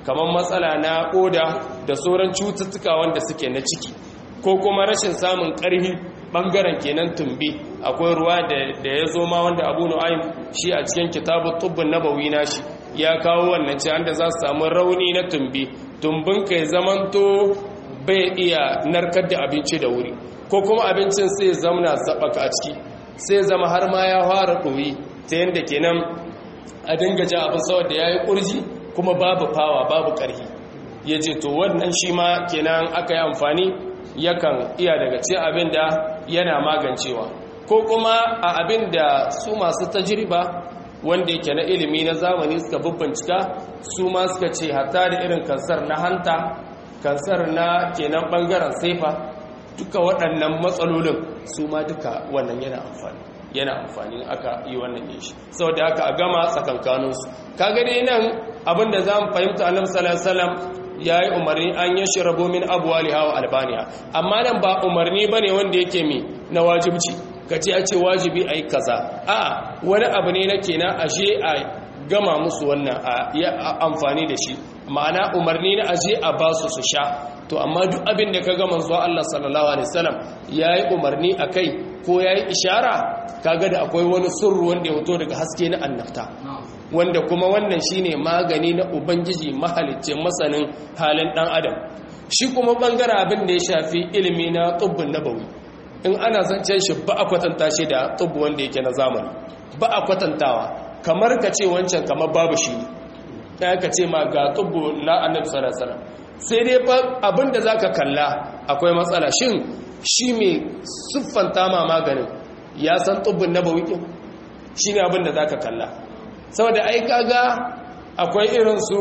A: kamar matsala na koda da sauran cututtuka wanda suke na ciki ko kuma rashin samun ƙarfi ɓangaren kenan tumbi akwai ruwa da ya zo ma wanda abu nu'aym shi a cikin kitabun tubbin nabawi na shi ya kawo wannan ce da za su samu rauni na tumbi tumbin kai zamanto bai iya narkar da abinci da wuri ko kuma abincin sai zamana zaɓaka a ciki sai zama har ma ya fara ɗoyi ta yadda kenan a dinga ja abin saboda ya yi ƙurji kuma babu fawa babu ƙarfi ya ce to wannan shi ma kenan aka yi amfani yakan iya daga ce abin da yana magancewa ko kuma a abin da su masu tajiriba wanda yake na ilimi na zamani suka bubbincika su ma suka ce hatta da irin kansar na hanta kansar na kenan bangaren saifa duka waɗannan matsalolin su ma duka wannan yana amfani yana amfani aka yi wannan yin shi saboda haka a gama tsakankaninsu ka gani nan abinda za mu fahimta annabi sallallahu alaihi wasallam ya yi umarni an yi shirabu min abuwa hawa albaniya amma nan ba umarni ba ne wanda yake mi na wajibci ka ce a ce wajibi a yi kaza a wani abu ne na kenan ashe a gama musu wannan a yi amfani da shi ma'ana umarni na aje a ba su su sha to amma duk abin da ka gama zuwa Allah sallallahu alaihi wasallam ya yi umarni a kai ko ya yi ishara kaga da akwai wani sirru wanda ya fito daga haske na annabta wanda kuma wannan shine magani na ubangiji mahalicin masanin halin dan adam shi kuma bangare abin da ya shafi ilimi na tubbin nabawi in ana zancen shi ba a kwatanta shi da tubbu wanda yake na zamani ba a kwatantawa kamar ka ce wancan kamar babu shi ne ka ce ma ga tubbu na annabi sallallahu alaihi wasallam sai dai abin da zaka kalla akwai matsala shin shi mai siffanta ma maganin ya san tubbin nabawi shine abin da zaka kalla saboda ai kaga akwai irin su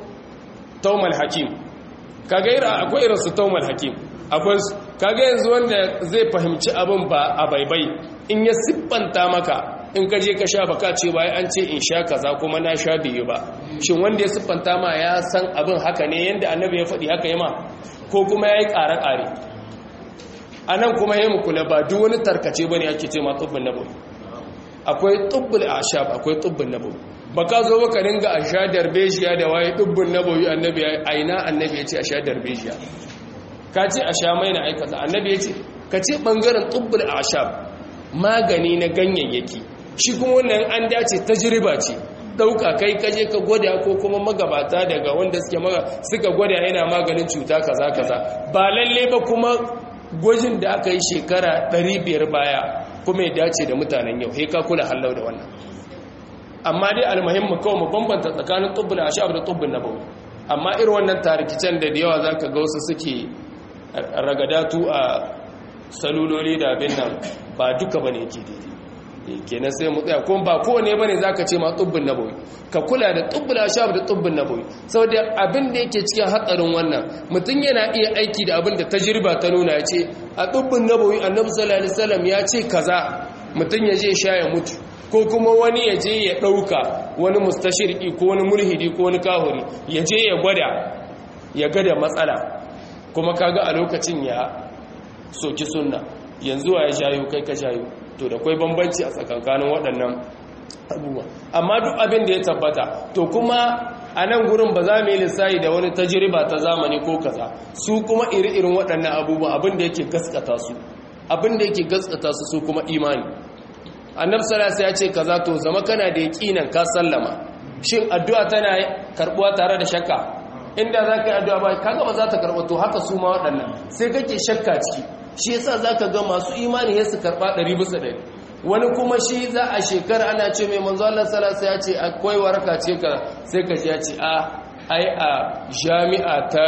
A: taumal hakim kaga irin akwai irin su taumal hakim akwai kaga yanzu wanda zai fahimci abin ba a baibai in ya siffanta maka in ka je ka sha baka ce bai an ce in sha kaza kuma na sha biyu ba shin wanda ya siffanta ma ya san abin haka ne yanda annabi ya faɗi haka yi ma ko kuma ya yi ƙare-ƙare a nan kuma ya kula ba duk wani tarkace ba ne ake ce ma tubbin nabawi akwai tubbul ashab akwai tubbin nabawi ba ka zo baka dinga a sha darbejiya da waye tubbin nabawi annabi ya aina annabi ya ce a sha darbejiya ka ce a sha mai na aikata annabi ya ce ka ce bangaren tubbul ashab magani na ganyayyaki shi kuma wannan an dace tajriba ce dauka kai kaje ka gwada ko kuma magabata daga wanda suke maga suka gwada yana maganin cuta kaza kaza ba lalle ba kuma gwajin da aka yi shekara 500 baya kuma ya dace da mutanen yau sai ka kula hallau da wannan amma dai almuhimmu kawai mu bambanta tsakanin tubbul ashab da tubbul nabawi amma irin wannan tarikicen da da yawa zaka ga wasu suke ragadatu a saluloli da abin nan ba duka bane yake daidai kenan sai mu tsaya kuma ba kowane bane zaka ce ma tubbin nabawi ka kula da tubbul ashab da tubbin nabawi saboda abin da yake cikin hatsarin wannan mutum yana iya aiki da abin da tajriba ta nuna ya ce a tubbin nabawi annabi sallallahu alaihi wasallam ya ce kaza mutum ya je sha ya mutu ko kuma wani ya je ya dauka wani mustashirki ko wani mulhidi ko wani kahuri ya je ya gwada ya ga da matsala kuma kaga a lokacin ya soki sunna yanzu ya shayo kai ka shayo to da kwai bambanci a tsakankanin waɗannan abubuwa amma duk abin da ya tabbata to kuma a nan gurin ba za mu yi lissayi da wani tajiriba ta zamani ko kaza su kuma iri-irin waɗannan abubuwa abin da yake gaskata su abin da yake gaskata su su kuma imani annab salasa ya ce kaza to zama kana da yaƙinan ka sallama shin addu'a tana karɓuwa tare da shakka inda za ka yi addu'a ba kaga ba za ta karɓa to haka su ma waɗannan sai kake shakka ciki shi yasa zaka ga masu imani ya su karba 100 bisa 100 wani kuma shi za a shekara ana ce mai manzo Allah sallallahu alaihi ya ce akwai waraka ce ka sai ka ji ya ce a ai a jami'a ta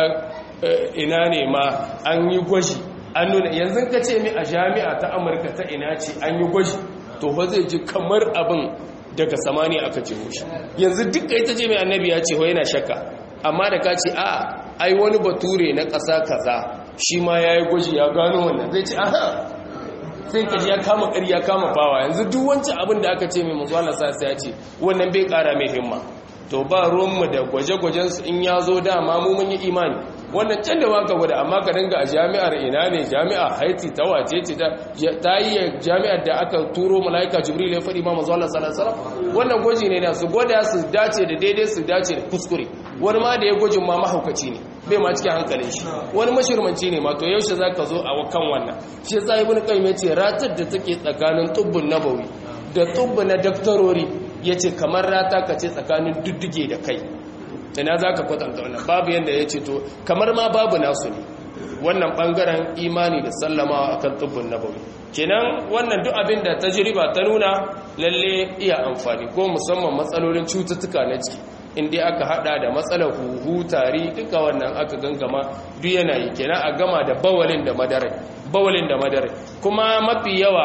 A: ina ne ma an yi gwaji an nuna yanzu ka ce mai a jami'a ta Amurka ta ina ce an yi gwaji to ba zai ji kamar abin daga samani aka ce mushi yanzu duka ita ce mai annabi ya ce ho yana shakka amma da ka ce a ai wani bature na ƙasa kaza shi ma ya yi gwaji ya gano wannan zai ce aha sai ka ji ya kama ƙari ya kama bawa yanzu duk wancan abin da aka ce mai mazuwa sa ya ce wannan bai ƙara mai himma to ba ruwanmu da gwaje-gwajensu in ya zo dama mu mun yi imani wannan can da waka gwada amma ka dinga a jami'ar ina ne jami'a haiti ta wace ce ta yi jami'ar da aka turo mala'ika jibril ya faɗi ma mazuwa sallallahu alaihi wannan gwaji ne na su gwada su dace da daidai su dace da kuskure wani ma da ya gwajin ma mahaukaci ne bai ma cikin hankalin shi wani mashirmanci ne ma to yaushe za ka zo a kan wannan shi ya sa ibn qayyim ya ce ratar da take tsakanin tubbun nabawi da tubbu na daktarori ya ce kamar rata ka ce tsakanin dudduge da kai ina za ka kwatanta wannan babu yadda ya ce to kamar ma babu nasu ne wannan bangaren imani da sallamawa akan tubbun nabawi kenan wannan duk abin da tajriba ta nuna lalle iya amfani ko musamman matsalolin cututtuka na ciki inda aka hada da matsalar huhu tari duka wannan aka gangama duk yana yi kenan a gama da bawalin da madarai bawalin da madarai kuma mafi yawa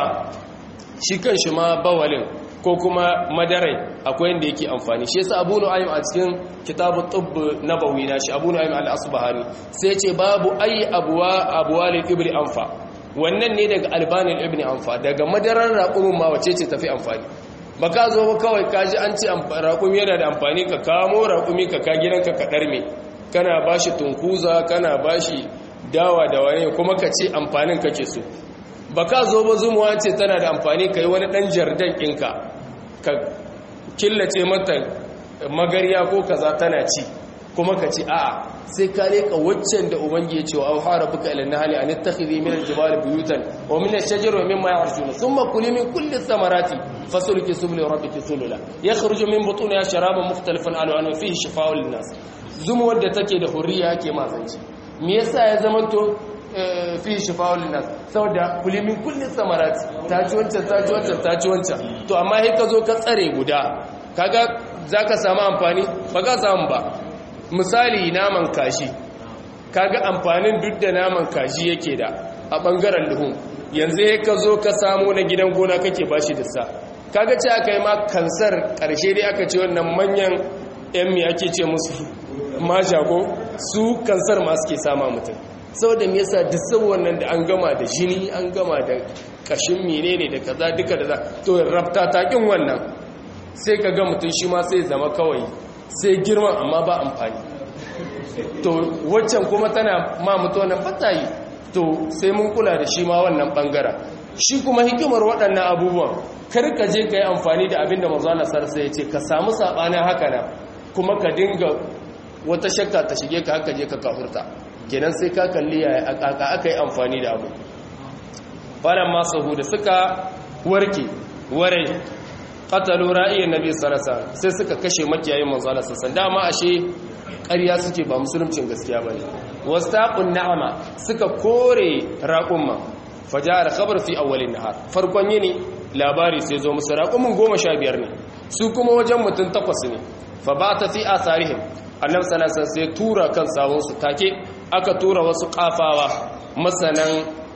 A: shi kan shi ma bawalin ko kuma madarai akwai inda yake amfani shi yasa Abu Nu'aym a cikin kitabut tubb nabawi na shi Abu Nu'aym al-Asbahani sai ce babu ayi abwa abwal ibri anfa wannan ne daga albanin ibn anfa daga madarar raqumin ma wace ce tafi amfani baka zo ba kawai kaji an ce raqumi yana da amfani ka kamo raqumi ka ka gidanka ka darme kana bashi tunkuza kana bashi dawa da wani kuma ka ce amfanin kake so ba ka zo ba zumuwa ce tana da amfani ka yi wani ɗan jardan ɗinka ka killace mata magariya ko kaza tana ci kuma ka ci a'a sai ka leka waccan da ubangi ya ce wa auhara buka ila nahali an tattakhidhi min aljibali buyutan wa min ash-shajari wa mimma ya'rujuna thumma kuli min kulli thamarati fasulki subli rabbiki sulula yakhruju min butuniha sharabun mukhtalifan alwanu fihi shifaa'un lin-nas zumuwar da take da hurriya yake mazanci me yasa ya zamanto fi shifa'ul nas saboda kulimin kullin samarat ta ci wancan ta ci wancan ta ci wancan to amma sai ka zo ka tsare guda kaga zaka samu amfani ba ka samu ba misali naman kashi kaga amfanin duk da naman kashi yake da a bangaren luhun yanzu sai ka zo ka samu na gidan gona kake bashi da sa kaga ce aka yi ma kansar karshe dai aka ce wannan manyan yan mi ake ce musu mashago su kansar ma suke sama mutum saboda me yasa duk saboda nan da an gama da jini an gama da kashin menene da kaza duka da za to rabta ta kin wannan sai ka ga mutum shi ma sai zama kawai sai girma amma ba amfani to waccan kuma tana ma mutu wannan batayi to sai mun kula da shi ma wannan bangara shi kuma hikimar waɗannan abubuwan kar ka je ka yi amfani da abin da manzana sarsa ya ce ka samu saɓanin haka na kuma ka dinga wata shakka ta shige ka haka je ka kafurta kenan sai ka kalli yaya aka aka yi amfani da abu falan masu hudu suka warke ware qatalu ra'iyan nabi sallallahu sai suka kashe makiyayin manzo Allah sallallahu dama ashe ƙarya suke ba musuluncin gaskiya bane wastaqun na'ama suka kore raqumma fajar khabar fi awwalin nahar farkon yini labari sai zo musu raqumin 15 ne su kuma wajen mutun takwas ne fa ba ta fi asarihim annabi sallallahu alaihi sai tura kan sawun su take aka tura wasu kafawa masanan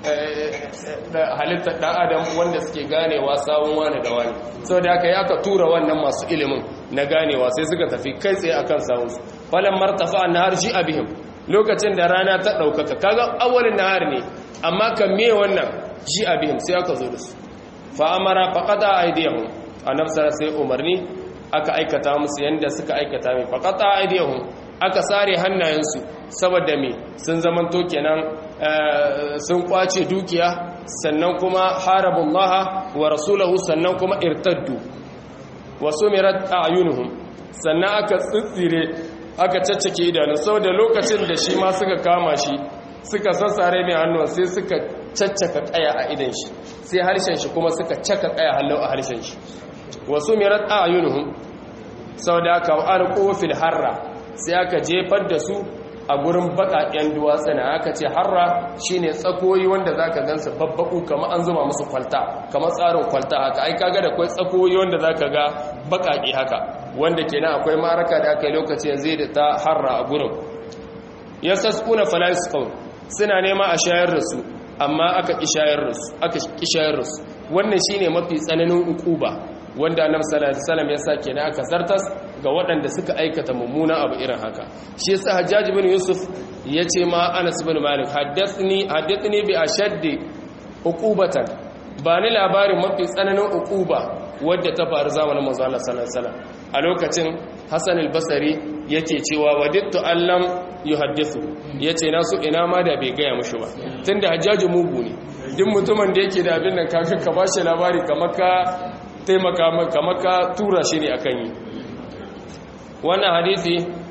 A: halittar ɗan adam wanda suke ganewa sawun wani da wani sau da aka yi aka tura wannan masu ilimin na ganewa sai suka tafi kai tsaye akan sawunsu falon martafa na harshe abihim lokacin da rana ta ɗaukaka kaga awalin nahar ne amma kan me wannan ji abihim sai aka zo da su fa'amara faƙata a aidiyahun a nafsara sai umarni aka aikata musu yadda suka aikata mai faƙata a aidiyahun aka sare hannayensu saboda me sun zamanto kenan sun kwace dukiya sannan kuma harabullaha wa rasulahu sannan kuma irtaddu wa sumirat a'yunuhum sannan aka tsitsire aka caccake idanu saboda lokacin da shi ma suka kama shi suka sassare mai hannuwa sai suka caccaka kaya a idan shi sai harshen shi kuma suka caka kaya hallau a harshen shi wa sumirat a'yunuhum saboda aka alqu fil harra sai aka jefar da su a gurin baƙaƙen duwatsuna aka ce harra shine tsakoyi wanda zaka gansu babbaku kamar an zuma musu kwalta kamar tsarin kwalta haka ai kaga da akwai tsakoyi wanda zaka ga baƙaƙe haka wanda kenan akwai maraka da aka yi lokacin zai da ta harra a gurin yasaskuna fala yasqun suna nema a shayar da su amma aka ki shayar da su aka ki shayar da su wannan shine mafi tsananin ukuba wanda annabi sallallahu alaihi wasallam ya sa kenan aka zartas ga waɗanda suka aikata mummunan abu irin haka shi yasa hajjaj bin yusuf yace ma anas bin malik haddathni haddathni bi ashaddi uqubatan ba ni labarin mafi tsananin uquba wadda ta faru zamanin manzo Allah sallallahu alaihi wasallam a lokacin Hassan al-Basri yake cewa wadittu allam yuhaddithu yace na su ina ma da bai gaya mushi ba tunda hajjaju mugu ne duk mutumin da yake da abin nan kafin ka bashi labari kamar ka taimaka kamar ka tura shi ne akan yi wannan hadisi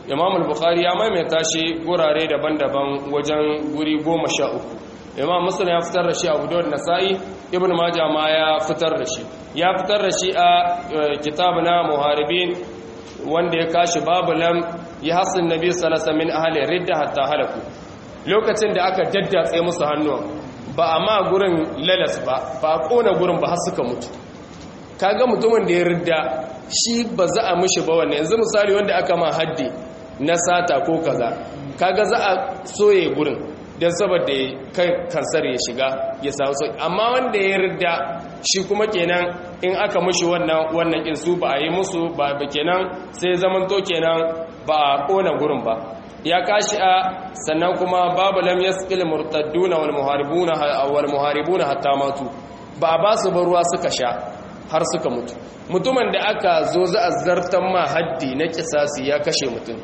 A: imam al-bukhari ya maimaita shi gurare daban-daban wajen guri goma sha uku imam muslim ya fitar da shi abu dawud nasa'i ibn majah ma ya fitar da shi ya fitar da shi a kitab na muharibin wanda ya kashi babu lam ya hasin nabi sallallahu alaihi min ahli ridda hatta halaku lokacin da aka daddatse musu hannuwan ba a ma gurin lalas ba ba a kona gurin ba har suka mutu kaga mutumin da ya ridda shi ba za a mishi ba wannan yanzu misali wanda aka ma haddi na sata ko kaza kaga za a soye gurin don saboda kai kansar ya shiga ya samu sauki amma wanda ya ridda shi kuma kenan in aka mushi wannan wannan in su ba a yi musu ba ba kenan sai zaman to kenan ba a kona gurin ba ya kashi a sannan kuma babu lam yasqil murtadduna wal muharibuna wal muharibuna hatta matu ba a ba su ba ruwa suka sha har suka mutu mutumin da aka zo za a zartan ma haddi na kisasi ya kashe mutum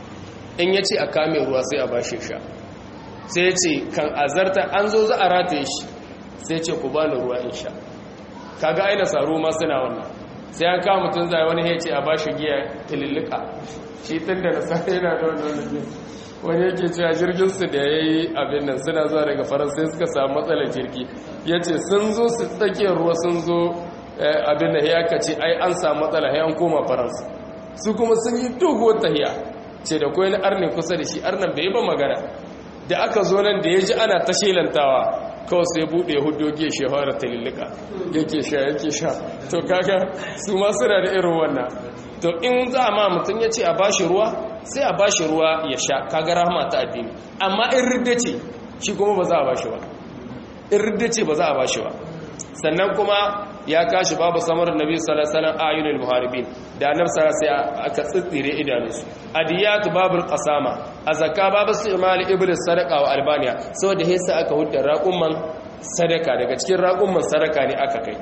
A: in ya ce a kame ruwa sai a ba shi sha sai ya ce kan azarta an zo za a rataye shi sai ce ku bani ruwa in sha kaga aina saro ma suna wannan sai an kawo mutum zai wani ya ce a ba shi giya tilillika shi tun da nasa yana da wani wani yake cewa jirgin su da ya yi abin nan suna zuwa daga faransa suka samu matsalar jirgi ya ce sun zo su tsakiyar ruwa sun zo abin da ya kace ai an samu matsala ya an koma faransa su kuma sun yi doguwar tahiya ce da koyi na arne kusa da shi arnan bai yi ba magana da aka zo nan da ya ji ana ta shelantawa kawai sai buɗe hudogi ya shehara talillika yake sha yake sha to kaga su ma suna da irin wannan to in za ma mutum ya ce a bashi ruwa sai a bashi ruwa ya sha kaga rahama ta addini amma in ridda ce shi kuma ba za a bashi ba in ridda ce ba za a bashi ba sannan kuma ya kashi babu samar nabi sallallahu alaihi wasallam ayunul muharibin da annabi sallallahu alaihi aka tsitsire idanunsu adiyatu babul qasama azaka babu istimal iblis sadaqa wa albaniya saboda hesa aka hudda raqumman sadaka daga cikin raqumman sadaka ne aka kai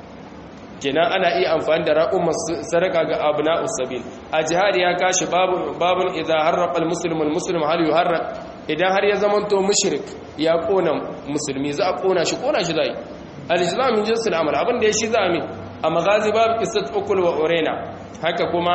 A: kenan ana iya amfani da raqumman sadaka ga abna'us sabil a jihad ya kashi babu babun idza harraqa almuslimu almuslim hal yuharraq idan har ya zamanto mushrik ya kona musulmi za a kona shi kona shi zai al-islam min jinsil amal abin da ya shi zami a magazi babu qissat ukul wa urena haka kuma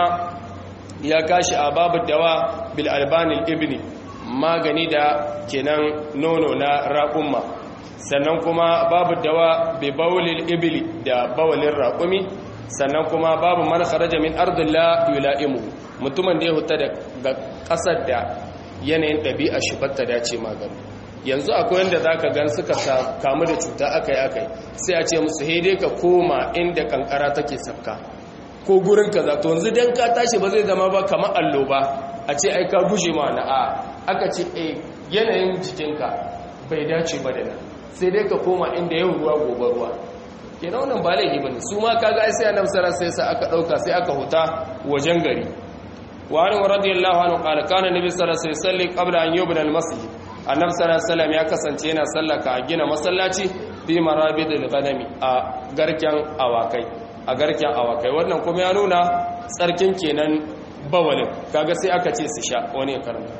A: ya kashi a babu dawa bil albani ibni magani da kenan nono na raqumma sannan kuma babu dawa bi bawlil ibli da bawlin raqumi sannan kuma babu man kharaja min ardillah yulaimu mutumin da ya huta daga kasar da yanayin ɗabi'a shi batta dace magani yanzu akwai wanda za ka gan suka kamu da cuta aka yi aka yi sai a ce musu haidai ka koma inda kankara take sabka ko gurin ka zato yanzu don ka tashi ba zai zama ba kamar allo ba a ce ai ka guje ma na a aka ce a yanayin jikinka bai dace ba da nan sai dai ka koma inda yau ruwa gobe ruwa ke na wannan ba laifi ba ne su ma kaga ai sai annabi sallallahu sai sa aka dauka sai aka huta wajen gari wa an radiyallahu anhu qala kana nabi sallallahu alaihi wasallam qabla an yubna al-masjid annabi sallallahu alaihi ya kasance yana sallaka a gina masallaci fi marabidil ghanami a garken awakai a garken awakai wannan kuma ya nuna tsarkin kenan bawalin kaga sai aka ce su sha wani ya karanta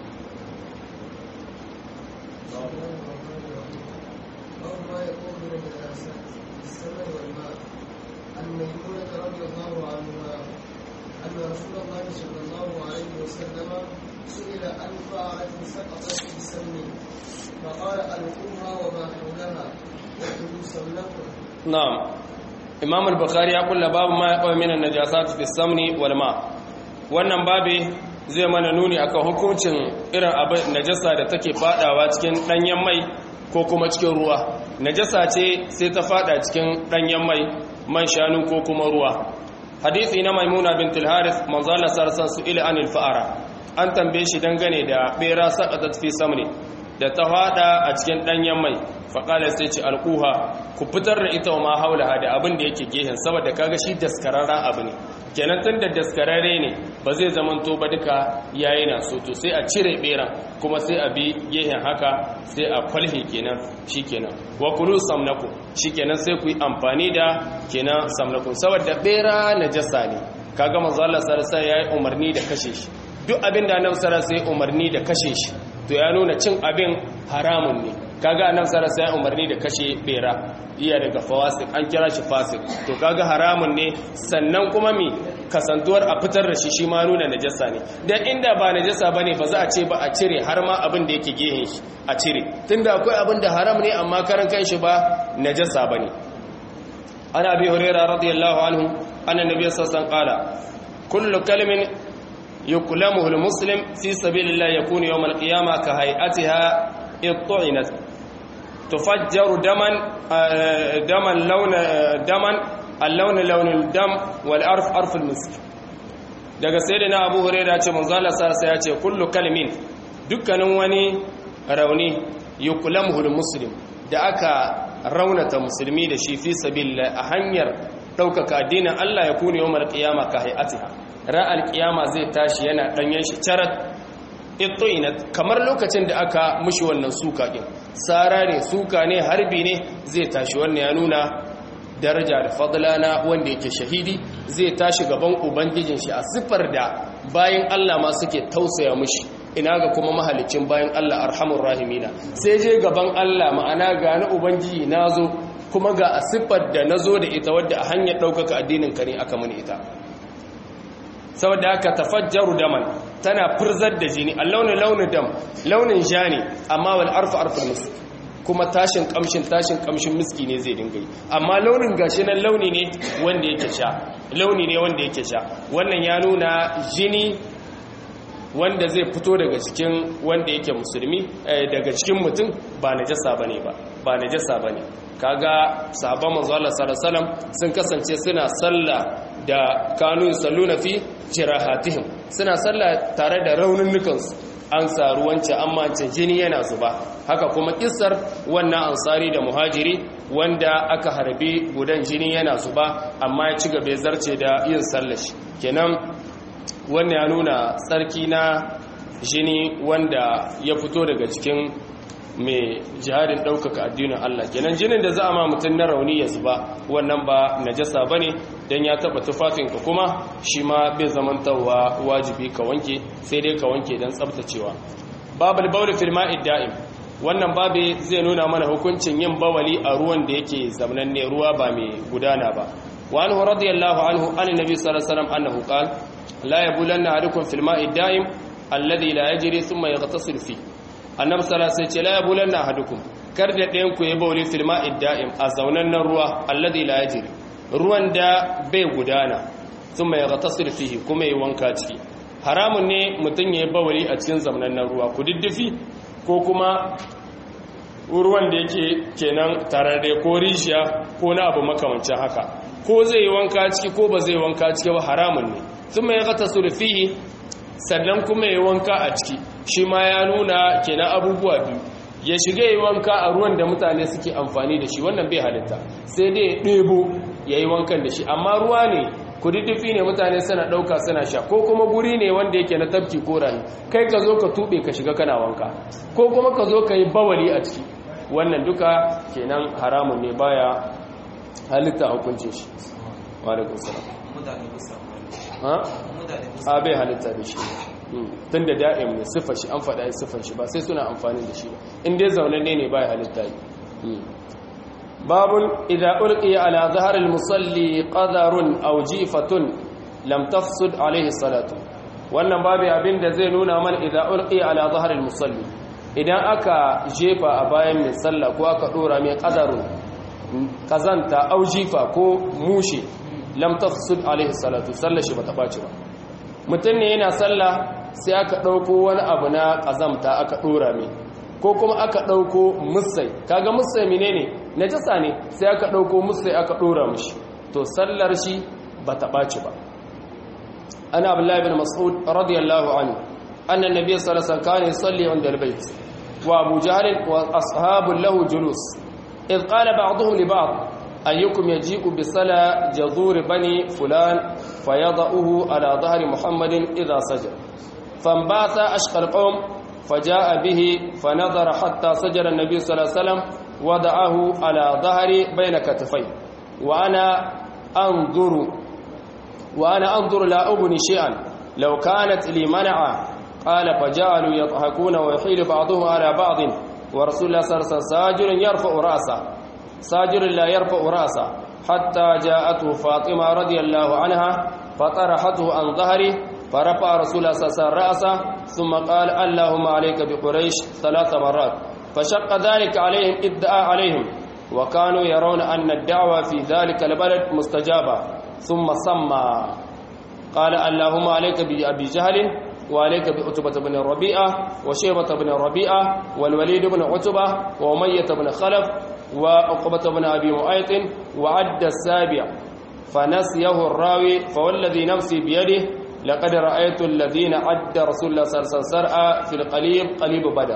B: أن رسول الله صلى الله عليه وسلم سئل عن طاعة سقطت في سم فقال ألقوها وما حولها وكلوا سمنكم
A: نعم إمام البخاري يقول باب ما يقوى من النجاسات في السمن والماء wannan babe zai mana nuni akan hukuncin irin abin najasa da take fadawa cikin danyen mai ko kuma cikin ruwa najasa ce sai ta fada cikin danyen mai man shanu ko kuma ruwa hadisi na maimuna bint al-harith manzala sarsan su ila anil fa'ara an tambaye shi dangane da bera saqatat fi samni da ta fada a cikin danyen mai faqala sai ce alquha ku fitar da ita ma haula da abin da yake gehen saboda kaga shi daskararra abu ne kenan tun da daskararre ne ba zai zaman to ba duka yayi na so to sai a cire beran kuma sai a bi gehen haka sai a kwalhe kenan shikenan wa kulu samnaku shikenan sai ku yi amfani da kenan samnaku saboda bera najasa ne kaga manzo Allah sallallahu alaihi yayi umarni da kashe shi duk abin da annabi sallallahu alaihi umarni da kashe shi to ya nuna cin abin haramun ne kaga annabi sallallahu alaihi umarni da kashe bera iya daga fawasik an kira shi fasik to kaga haramun ne sannan kuma mi kasantuwar a fitar da shi shi ma nuna najasa ne dan inda ba najasa bane ba za a ce ba a cire har ma abin da yake gehen shi a cire tunda akwai abin da haram ne amma karan kanshi ba najasa bane ana abi hurairah radiyallahu anhu anna nabiy sallallahu alaihi wasallam qala kullu kalimin yuklamuhu almuslim fi sabilillah yakunu yawm alqiyamah ka hay'atiha ittu'inat tufajjaru daman daman launa daman اللون لون الدم والعرف عرف المسك daga sayyidina Abu Hurairah ce manzo Allah sallallahu ya ce kullu kalmin dukkanin wani rauni yuklamuhu muslim da aka raunata musulmi da shi fi sabilillah a hanyar daukaka addinin Allah ya kuni yawmal qiyama ka hayatiha ra'al qiyama zai tashi yana danyen shi charat ittoinat kamar lokacin da aka mushi wannan suka din sara ne suka ne harbi ne zai tashi wannan ya nuna daraja da fadlana wanda yake shahidi zai tashi gaban ubangijin shi a siffar da bayan Allah ma suke tausaya mushi ina ga kuma mahalicin bayan Allah arhamur rahimina sai je gaban Allah ma'ana ga na ubangiji nazo kuma ga a siffar da nazo da ita wadda a hanyar ɗaukaka addinin ka ne aka muni ita saboda haka tafajjaru daman tana furzar da jini a launin launin dam launin ja ne amma wal arfu arful musu kuma tashin kamshin tashin kamshin miski ne zai dinga yi amma launin gashi nan launi ne wanda yake sha launi ne wanda yake sha wannan ya nuna jini wanda zai fito daga cikin wanda yake musulmi daga cikin mutum ba najasa bane ba ba najasa bane kaga sahabban manzo Allah sallallahu alaihi wasallam sun kasance suna sallah da kanu salluna fi jirahatihim suna sallah tare da raununukansu an saru wancan amma wancan jini yana zuba haka kuma kissar wannan ansari da muhajiri wanda aka harbi gudan jini yana zuba amma ya ci gaba zarce da yin sallashi kenan wannan ya nuna tsarki na jini wanda ya fito daga cikin mai jihadin ɗaukaka addinin Allah kenan jinin da za a ma mutum na rauni ya zuba wannan ba najasa ba ne don ya taɓa tufafinka kuma shi ma bai zamantawa wajibi ka wanke sai dai ka wanke don tsabtacewa babal bauli fil ma'id da'im wannan babe zai nuna mana hukuncin yin bawali a ruwan da yake zamananne ruwa ba mai gudana ba wa anhu radiyallahu anhu an nabi sallallahu alaihi wasallam annahu qala la yabulanna ahadukum fil ma'id da'im alladhi la yajri thumma yaghtasil fi annabi sallallahu alaihi wasallam ce la yabulanna ahadukum kar da ɗayan ku ya bawli fil ma'id da'im a zaunannen ruwa alladhi la yajri ruwan da bai gudana thumma yaghtasil fihi kuma yi wanka ciki haramun ne mutum ya yi bawali a cikin zaunannen ruwa ku diddifi ko kuma ruwan da yake kenan tararre ko rishiya ko na abu makamancin haka ko zai yi wanka ciki ko ba zai wanka ciki ba haramun ne thumma yaghtasil fihi sannan kuma yi wanka a ciki shi ma ya nuna kenan abubuwa biyu ya shiga yi wanka a ruwan da mutane suke amfani da shi wannan bai halitta sai dai ya ɗebo ya yi wankan da shi amma ruwa ne kududdufi ne mutane suna ɗauka suna sha ko kuma guri ne wanda yake na tafki ko rani kai ka zo ka tuɓe ka shiga kana wanka ko kuma ka zo ka yi bawali a ciki wannan duka kenan haramun ne baya halitta hukuncin shi wa alaikum salam a bai halitta da shi tun da da'im ne siffar shi an faɗa yi siffar shi ba sai suna amfani da shi ba in dai zaunanne ne bai halitta yi babun idza ulqiya ala zahar al-musalli qadarun aw jifatun lam tafsud alayhi salatu wannan babu abin da zai nuna mana idza ulqiya ala zahar al-musalli idan aka jefa a bayan mai sallah ko aka dora mai qadarun kazanta aw jifa ko mushe lam tafsud alaihi salatu sallar shi bata baci ba mutum ne yana sallah sai aka dauko wani abu na kazamta aka dora mai ko kuma aka dauko musai kaga musai menene najasa ne sai aka dauko musai aka dora mishi to sallar shi bata baci ba ana abdullahi ibn mas'ud radiyallahu anhu anna nabiy sallallahu alaihi wasallam kana yusalli inda albayt wa abu jahl wa ashabu lahu julus idh qala ba'dhum li ba'd أيكم يجيء بصلاة جذور بني فلان فيضعه على ظهر محمد إذا سجد فانبعث أشقى القوم فجاء به فنظر حتى سجد النبي صلى الله عليه وسلم وضعه على ظهر بين كتفيه وأنا أنظر وأنا أنظر لا أبني شيئا لو كانت لي منعة قال فجعلوا يضحكون ويحيل بعضهم على بعض ورسول الله صلى الله عليه وسلم ساجر يرفع رأسه ساجر لا يرفع رأسه حتى جاءته فاطمة رضي الله عنها فطرحته عن ظهره فرفع رسول الله صلى الله عليه وسلم رأسه ثم قال اللهم عليك بقريش ثلاث مرات فشق ذلك عليهم ادعى عليهم وكانوا يرون أن الدعوة في ذلك البلد مستجابة ثم سمى قال اللهم عليك بأبي جهل وعليك بعتبة بن الربيعة وشيبة بن الربيعة والوليد بن عتبة وأمية بن خلف وعقبة بن أبي معيط وعد السابع فنسيه الراوي فوالذي نفسي بيده لقد رأيت الذين عد رسول الله صلى الله عليه وسلم في القليب قليب بدر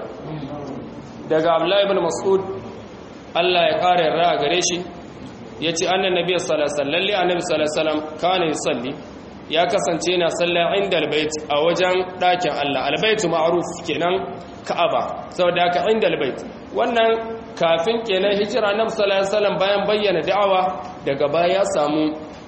A: daga Abdullahi ibn Mas'ud Allah ya kare yarda a gare shi yace annan nabi sallallahu alaihi wasallam lalle annabi sallallahu alaihi wasallam kana yusalli ya kasance yana sallah inda albayt a wajen dakin Allah albayt ma'ruf kenan Ka'aba saboda haka inda albayt wannan kafin kenan hijira annabi sallallahu alaihi wasallam bayan bayyana da'awa daga baya ya samu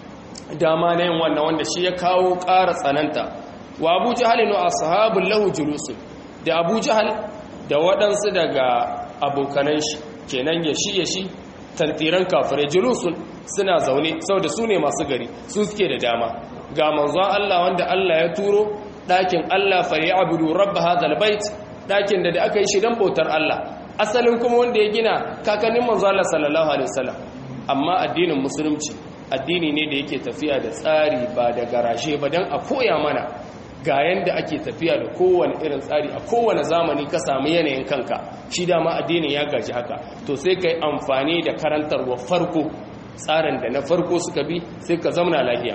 A: dama na yin wannan wanda shi ya kawo ƙara tsananta wa Abu Jahal wa ashabul lahu julusun da Abu Jahal da waɗansu daga abokanan shi kenan ya shi ya shi tantiran kafirai julusun suna zaune saboda su ne masu gari su suke da dama ga manzon Allah wanda Allah ya turo ɗakin Allah fa ya abudu rabba hadal bait ɗakin da da aka yi shi don bautar Allah asalin kuma wanda ya gina kakannin manzon Allah sallallahu alaihi wasallam amma addinin musulunci addini ne da yake tafiya da tsari ba da garashe ba don a koya mana ga yanda ake tafiya da kowane irin tsari a kowane zamani ka samu yanayin kanka shi dama addinin ya gaji haka to sai ka yi amfani da karantarwa farko tsarin da na farko suka bi sai ka zamana lafiya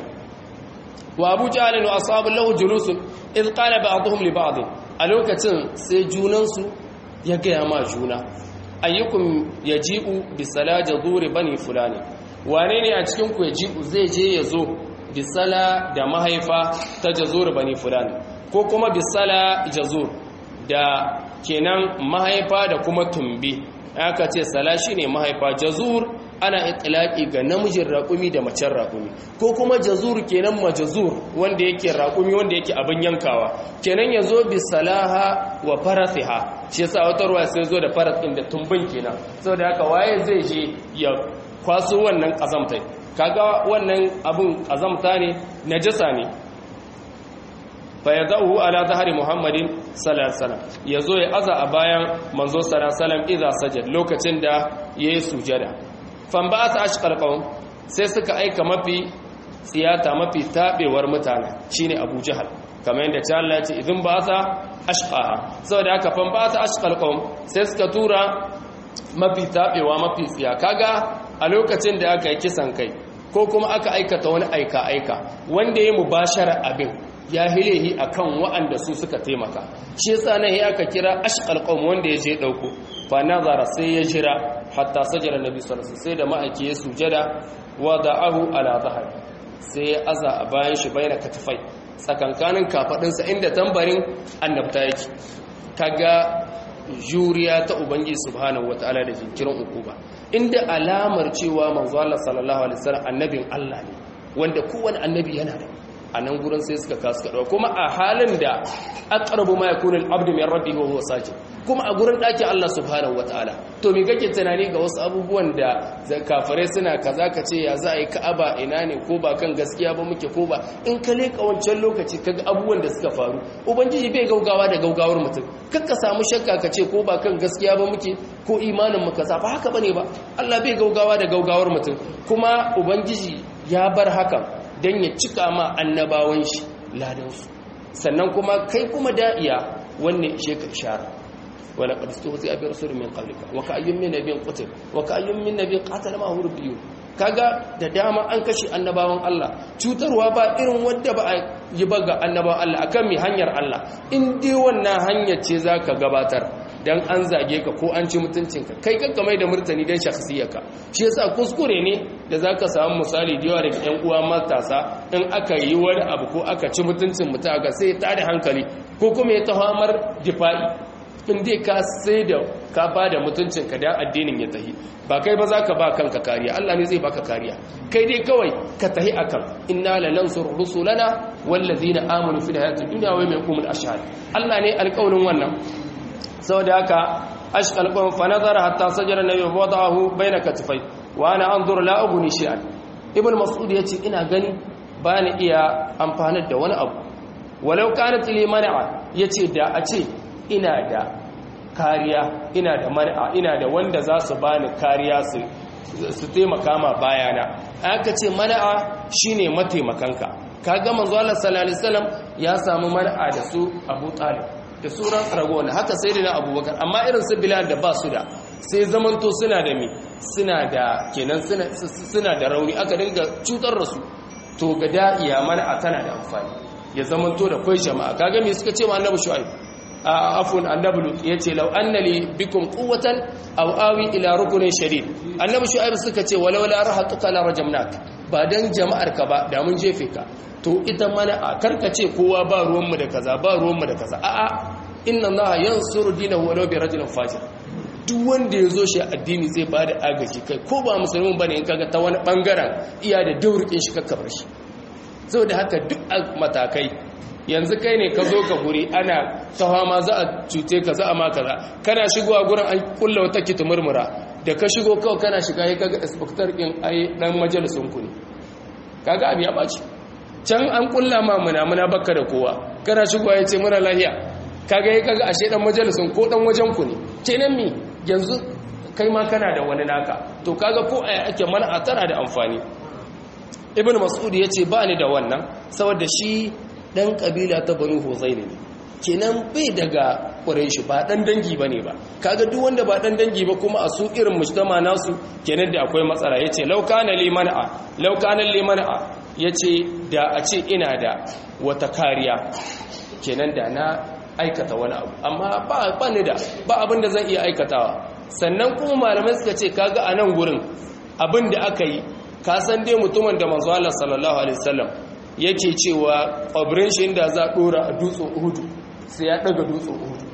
A: wa abu jahalin wa ashabu lahu julusun iz qala ba'dhum li ba'd a lokacin sai junansu ya gaya ma juna ayyukum yaji'u bi salaja dhuri bani fulani wane ne a cikin ku yaji'u zai je ya zo bisala da mahaifa ta jazur bani fulani ko kuma bisala jazur da kenan mahaifa da kuma tumbi aka ce sala shine mahaifa jazur ana itlaqi ga namijin raƙumi da macen raƙumi ko kuma jazur kenan majazur wanda yake raƙumi wanda yake abin yankawa kenan yazo bisalaha wa farasiha shi yasa wata ruwa sai zo da faras din da tumbin kenan saboda haka waye zai je ya kwaso wannan kazamtai kaga wannan abun azamta ne najasa ne fa yadahu ala zahari muhammadin sallallahu alaihi wasallam yazo ya aza a bayan manzo sallallahu alaihi wasallam idza sajad lokacin da yayi sujada fan ba ta ashqal qawm sai suka aika mafi tsiyata mafi tabewar mutane shine abu jahal kamar yadda ta Allah ya ce idan ba ta ashqaha saboda haka fan ba ta ashqal qawm sai suka tura mafi tabewa mafi tsiya kaga a lokacin da aka yi kisan kai ko kuma aka aikata wani aika-aika wanda ya mubashara abin ya hilehi a kan wa'anda su suka taimaka shi yasa nan ya aka kira ashqal qawm wanda ya je dauko fa nazara sai ya jira hatta sajara nabi sallallahu alaihi sai da ma'aiki ya sujada wa da'ahu ala zahr sai ya aza a bayan shi bayan katifai tsakankanin kafadinsa inda tambarin annabta yake kaga juriya ta ubangiji subhanahu wataala da jinkirin ukuba inda alamar cewa manzo Allah sallallahu alaihi wasallam annabin Allah ne wanda kowanne annabi yana da a nan gurin sai suka kasu kaɗawa kuma a halin da aqrabu ma yakunu al-abdu min rabbihi wa huwa sajid kuma a gurin ɗakin Allah subhanahu wataala to me kake tunani ga wasu abubuwan da kafirai suna kaza ka ce ya za a yi ka'aba ina ne ko ba kan gaskiya ba muke ko ba in ka leka wancan lokaci kaga abubuwan da suka faru ubangiji bai gaugawa da gaugawar mutum kakka samu shakka ka ce ko ba kan gaskiya ba muke ko imanin mu kaza ba haka bane ba Allah bai gaugawa da gaugawar mutum kuma ubangiji ya bar hakan dan ya cika ma annabawan shi ladansu sannan kuma kai kuma da'iya wanne ishe ka ishara wala qad istuhzi'a bi rasulin min qablika wa ka'ayyun min nabiyyin qutil wa ka'ayyun min nabiyyin qatala ma huwa biyu kaga da dama an kashe annabawan Allah cutarwa ba irin wanda ba a yi ba ga annabawan Allah akan mi hanyar Allah in dai wannan hanyar ce zaka gabatar dan an zage ka ko an ci mutuncinka kai kanka mai da murtani dan shakhsiyarka shi yasa kuskure ne da zaka samu misali da yawa daga ƴan uwa matasa in aka yi wani abu ko aka ci mutuncin mutum ga sai ta da hankali ko kuma ya tahamar difa'i in dai ka sai da ka ba da mutuncinka da addinin ya tahi ba kai ba za ka ba kanka kariya Allah ne zai baka kariya kai dai kawai ka tahi akan inna lanansur rusulana wallazina amanu fil hayatid dunya wa yawmil qiyamah ashhad Allah ne alƙawarin wannan saboda haka ashqal qawm fa nazara hatta sajara nabi wada'ahu baina katifai wa ana anzur la ughni shay'an ibn mas'ud yace ina gani ba ni iya amfanar da wani abu walau kanat li man'a yace da a ce ina da kariya ina da man'a ina da wanda za su bani kariya su su taimaka ma bayana aka ce man'a shine mataimakanka kaga manzo Allah sallallahu alaihi wasallam ya samu man'a da su Abu Talib da suran ragona haka sai da Abubakar amma irin su Bilal da ba su da sai zamanto suna da me suna da kenan suna da rauni aka dinga cutar da su to ga da'iya man'a tana da amfani ya zamanto da kai jama'a kaga me suka ce ma Annabi Shu'aib afun annabi lut yace law anna li bikum quwwatan aw awi ila rukunin shadid annabi shu'aib suka ce walau la rahatuka la rajamnak ba dan jama'ar ka ba da mun jefe ka to ita mana a karkace kowa ba ruwan mu da kaza ba ruwan mu da kaza a'a inna allaha yansuru dinahu walau bi rajulin fajir duk wanda ya zo shi addini zai ba da agaji kai ko ba musulmin bane in kaga ta wani bangaren iya da daurikin shi kakkabar shi saboda haka duk matakai yanzu kai ne ka zo ka guri ana tawa ma za a cuce ka za a ma kaza kana shigowa gurin an kulla wata kitu murmura da ka shigo kawai kana shiga ya kaga inspector din ai dan majalisun ku ne kaga abin ya baci can an kulla ma muna muna bakka da kowa kana shigowa ya ce muna lahiya kaga ya kaga ashe dan majalisun ko dan wajen ku ne kenan mi yanzu kai ma kana da wani naka to kaga ko aya ake mana a tana da amfani ibnu mas'ud yace ba ni da wannan saboda shi dan kabila ta banu huzaini ne kenan bai daga ƙureshi ba dan dangi bane ba kaga duk wanda ba dan dangi ba kuma a su irin mujtama nasu kenan da akwai matsala yace law kana li man'a law kana li man'a yace da a ce ina da wata kariya kenan da na aikata wani abu amma ba ba ni da ba abin da zan iya aikatawa sannan kuma malamai suka ce kaga a nan gurin abin da aka yi ka san dai mutumin da manzo Allah sallallahu alaihi wasallam yake cewa ƙwabirin shi inda za a ɗora a dutsen uhudu sai ya ɗaga dutsen uhudu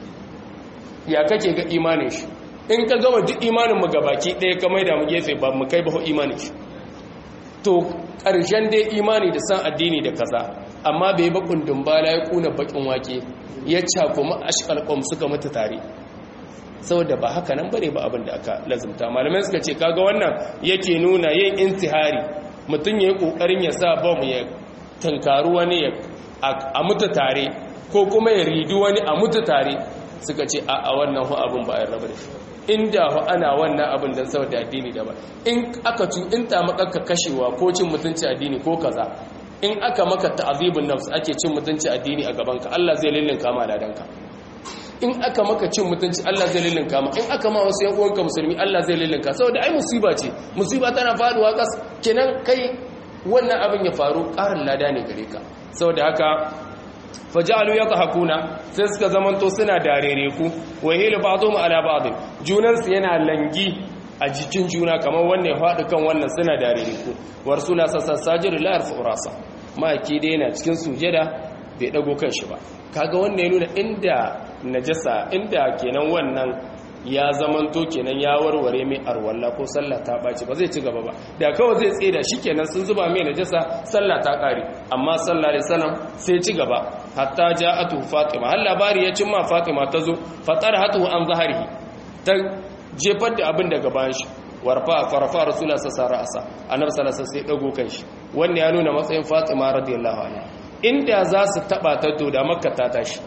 A: ya kake ga imanin shi in ka gama duk imanin mu gabaki ɗaya ka maida mu gefe ba mu kai ba imanin shi to ƙarshen dai imani da san addini da kaza amma bai ba kundin bala ya kuna bakin wake ya cakuma ashkal qom suka mutu tare saboda ba haka nan bane ba abin da aka lazumta malamai suka ce kaga wannan yake nuna yin intihari mutum ya yi ƙoƙarin ya sa bom ya tankaru wani a mutu tare ko kuma ya ridi wani a mutu tare suka ce a a wannan hu abin ba a raba da shi inda hu ana wannan abin don saboda addini da ba in aka tu in ta makaka kashewa ko cin mutunci addini ko kaza in aka maka ta'azibun nafs ake cin mutunci addini a gabanka Allah zai lillinka ma ladanka in aka maka cin mutunci Allah zai lillinka ma in aka ma wasu yan uwanka musulmi Allah zai lillinka saboda ai musiba ce musiba tana faduwa kas kenan kai wannan abin ya faru karin lada ne gare ka saboda haka fajalu yadhakuna sai suka zamanto suna darere ku wa hilu ba'dhum ala ba'd junan su yana langi a jikin juna kamar wannan faɗi kan wannan suna darere ku war suna sassajir la yarfu rasa maki dai yana cikin sujada bai dago kanshi ba kaga wannan ya nuna inda najasa inda kenan wannan ya zamanto kenan ya warware mai arwalla ko sallah ta baci ba zai ci gaba ba da kawai zai tseda shikenan sun zuba mai najasa sallah ta kare amma sallah alaihi wasallam sai ci gaba hatta ja'atu fatima har labari ya cimma fatima ta zo fatar hatu an zaharihi ta jefar da abin daga bayan shi warfa farfa rasulullah sallallahu alaihi wasallam annabi sallallahu alaihi wasallam sai dago kanshi wannan ya nuna matsayin fatima radiyallahu anha inda za su taba ta to da makka ta tashi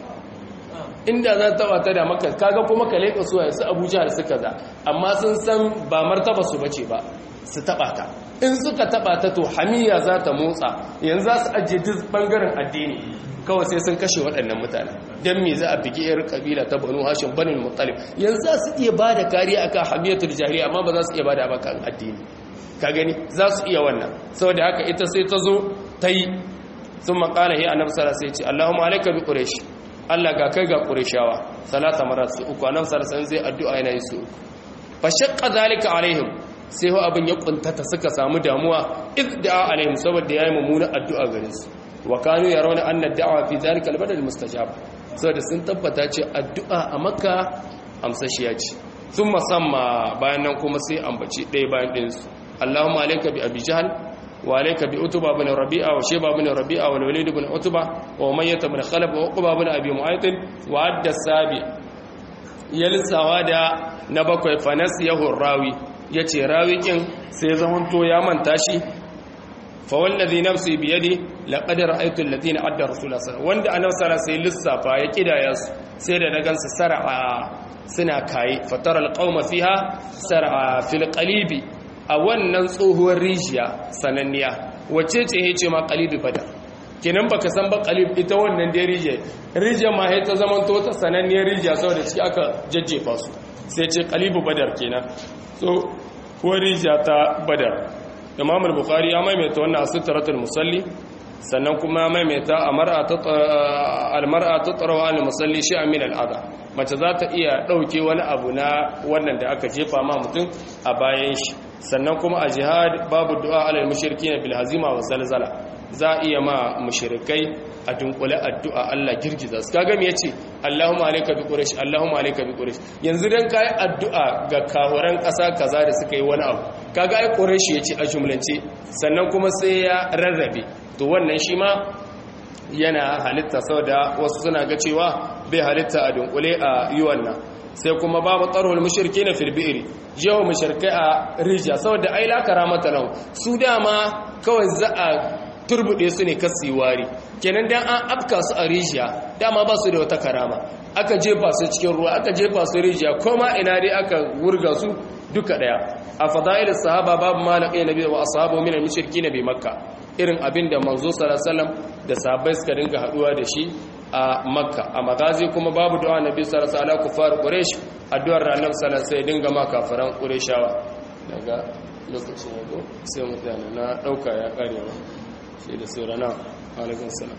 A: inda za ta taba ta da makka kaga kuma ka leka su su abuja da suka za amma sun san ba martaba su bace ba su taba ta in suka taba ta to hamiya za ta motsa yanzu za su ajiye duk bangaren addini kawai sai sun kashe waɗannan mutane don me za a bigi yar kabila ta banu hashin banin mutalib yanzu za su iya ba da kariya akan hamiyatul jahiliya amma ba za su iya ba da abakan addini ka gani za su iya wannan saboda haka ita sai ta zo ta yi sun makala ya annabi sallallahu alaihi wasallam Allahumma alayka bi quraish Allah ga kai ga qurayshawa salata marat su uku annabi sallallahu alaihi wasallam zai addu'a yana yi su uku fa shaqqa zalika alaihim sai ho abin ya kuntata suka samu damuwa idda alaihim saboda yayi mummuna addu'a gare su wa kanu yarawna anna ad-da'wa fi zalika al-badal mustajab saboda sun tabbata ce addu'a a makka amsashiya ce sun musamma bayan nan kuma sai ambaci ɗaya bayan ɗinsu Allahumma alayka bi abi jahl وعليك بأتبة بن ربيعة وشيبة بن ربيعة والوليد بن أتبة وأمية بن خلف وعقبة بن أبي معيط وعد السابع يلسوا دا نبكو فنسيه الراوي yace rawi kin sai zamanto ya manta shi fa wallazi nafsi bi yadi laqad ra'aytu alladhina adda rasulullah sallallahu wanda annabi sallallahu alaihi lissafa ya kidaya su sai da na gansu sar'a suna kai fatara alqauma fiha sar'a fil qalibi a wannan tsohuwar rijiya sananniya wacce ce yace ma qalibi badar kenan baka san ba qalib ita wannan da rijiya rijiya ma sai ta zamanto ta sananniyar rijiya saboda ciki aka jajjefa su sai ce qalibu badar kenan so ko rijiya ta badar imam al-bukhari ya maimaita wannan asitratul musalli sannan kuma maimaita al-mar'a tatrawa al-musalli shay'an min al-adha mace za ta iya dauke wani abu na wannan da aka jefa ma mutum a bayan shi sannan kuma a jihad babu du'a alal mushrikin bil hazima wa zalzala za iya ma mushrikai a dunkule addu'a Allah girgiza su kaga me yace Allahumma alayka bi quraish Allahumma alayka bi quraish yanzu dan kai addu'a ga kahuran ƙasa kaza da suka yi wani abu kaga ai quraish yace a jumlance sannan kuma sai ya rarrabe to wannan shi ma yana halitta saboda wasu suna ga cewa bai halitta a dunkule a yi wannan sai kuma babu tsarhul mushriki na filbi'iri yawan mushrikai a rijiya saboda ai la karamata lahu su dama kawai za a turbude su ne kasi wari kenan dan an afka su a rijiya dama ba su da wata karama aka jefa su cikin ruwa aka jefa su rijiya koma ina dai aka wurga su duka daya a fadailus sahaba babu malaqi nabi wa ashabu min al-mushrikin bi makka irin abin da manzo sallallahu alaihi wasallam da sahabbai suka dinga haduwa da shi a makka a magazi kuma babu du'a nabi sallallahu alaihi wasallam kufar quraish addu'ar annabi sallallahu alaihi wasallam dinga ma kafaran qurayshawa daga lokacin yago sai mutane na dauka ya karewa sai da saurana alaikun salam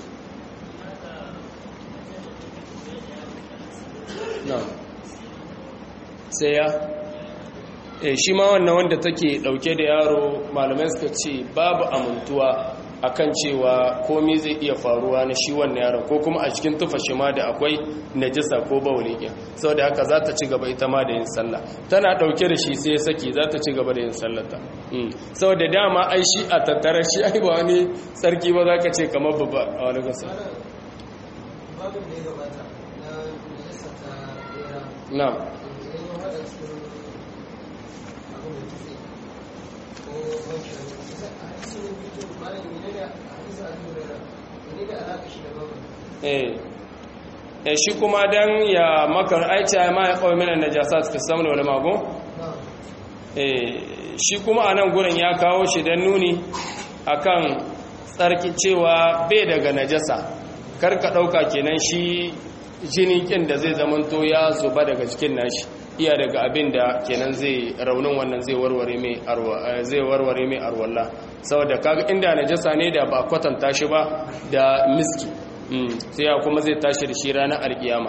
A: na sai ya e shi ma wannan wanda take dauke da yaro malamai suka ce babu amintuwa akan cewa komai zai iya faruwa na shi wannan yaron ko kuma a cikin tufa shi ma da akwai najisa ko bawulin iya saboda haka za ta ci gaba ita ma da yin sallah tana dauke da shi sai saki za ta ci gaba da yin sallata saboda dama ai shi a tattara shi ai ba wani tsarki ba za ka ce kamar babba a wani gasa
B: babin da ya gabata na najasa ta bera
A: na
B: idan ya haɗa cikin abin da kitse ko wancan a hadisin bidiyo malam ne da hadisin abu hurairah ne da alaƙa shi da babin
A: eh eh shi kuma dan ya maka aicha ma ya qawl min an-najasat fi samni wal mago
B: na'am
A: eh shi kuma anan gurin ya kawo shi dan nuni akan tsarki cewa bai daga najasa kar ka dauka kenan shi jini kin da zai zamanto ya zuba daga cikin nashi iya daga abin da kenan zai raunin wannan zai warware mai arwa eh, zai warware mai arwalla saboda kaga inda najasa ne da ba kwatanta shi ba da miski Mm, sai ya kuma zai tashi da shi ranar alkiyama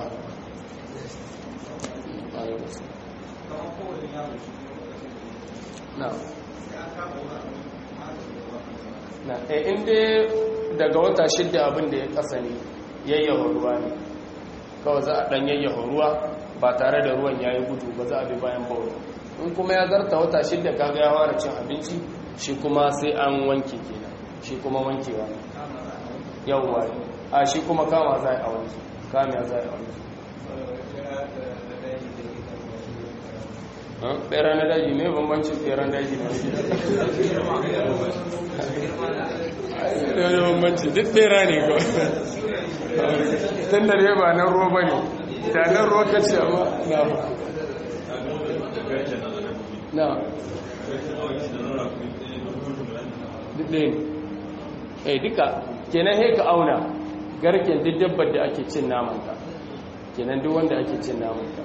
A: na na eh inda daga wata shidda abin da ya kasa ne yayyawa ruwa ne kawai za a dan yayyawa ruwa ba tare da ruwan yayi gudu ba za a bi bayan bauro in kuma ya zarta wata shidda kaga ya fara cin abinci shi kuma sai an wanke kenan shi kuma wankewa yawwa a shi kuma kama za a wanke kama za a wanke ɓera na daji ne bambancin ɓeran daji na wani bambanci duk ɓera ne ko tun da ne ba nan ruwa ba ne da nan ruwa ka ce amma na na duk ɗaya ne eh duka kenan he ka auna garken duk dabbar da ake cin namanta kenan duk wanda ake cin namanta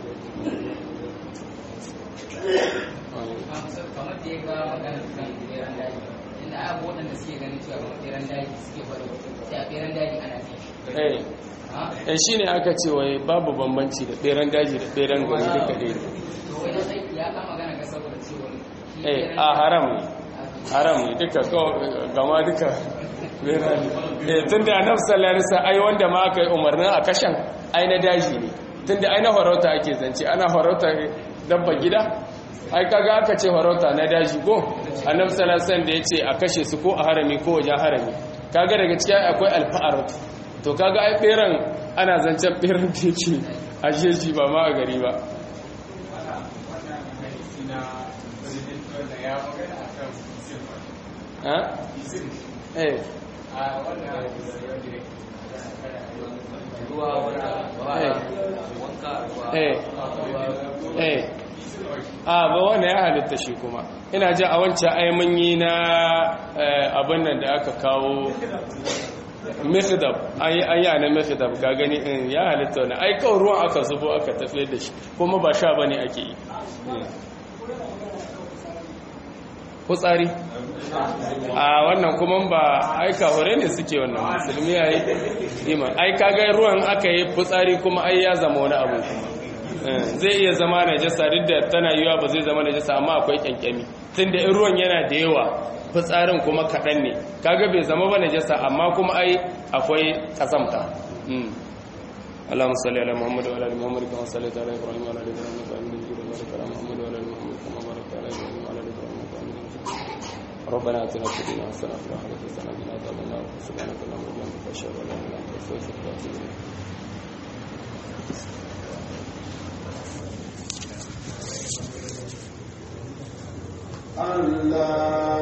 C: kamar da ya ga magana kan beran daji inda abu waɗanda suke ganin cewa kamar beran daji suke faru sai a beran daji ana cin shi
A: eh
C: ha
A: eh shine aka ce wai babu bambanci da beran daji da beran gari duka ɗaya ne
C: to wai na sai ya ka magana ga saboda cewa shi
A: eh
C: beran
A: a
C: daji-
A: haram ne haram ne duka kawai gama duka beran eh tunda annabi sallallahu alaihi wasallam ai wanda ma aka yi umarnin a kashan ai na daji ne tunda ai na farauta ake zance ana farauta dabba gida ai kaga aka ce farauta na daji ko annabi sallallahu alaihi wasallam da yace a kashe su ko a harami ko wajen harami kaga daga cikin akwai alfa'aratu to kaga ai beran ana zancen beran da yake a jeji ba ma a gari ba eh eh a ba wanda ya halitta shi kuma ina ji a wancan aimanyi na abin nan da aka kawo mikhdab an yi an na mikhdab ga gani in ya halitta wani ai kawai ruwan aka zubo aka tafiye da shi kuma ba sha bane ake yi kutsari a wannan kuma ba aika hore ne suke wannan musulmi ya yi iman ai kaga ruwan aka yi fitsari kuma ai ya zama wani abu kuma zai iya zama najasa duk da tana yiwa ba zai zama najasa amma akwai kyankyami tunda in ruwan yana da yawa fitsarin kuma kaɗan ne kaga bai zama ba najasa amma kuma ai akwai kasamta اللهم صل على محمد وعلى ال محمد كما صليت على ابراهيم وعلى ال ابراهيم انك حميد مجيد وبارك على محمد وعلى ال محمد كما باركت على ابراهيم وعلى ال ابراهيم انك حميد مجيد ربنا اتنا في الدنيا حسنه وفي الاخره حسنه وقنا عذاب النار سبحانك اللهم وبحمدك اشهد ان لا اله الا انت استغفرك واتوب اليك
D: Allah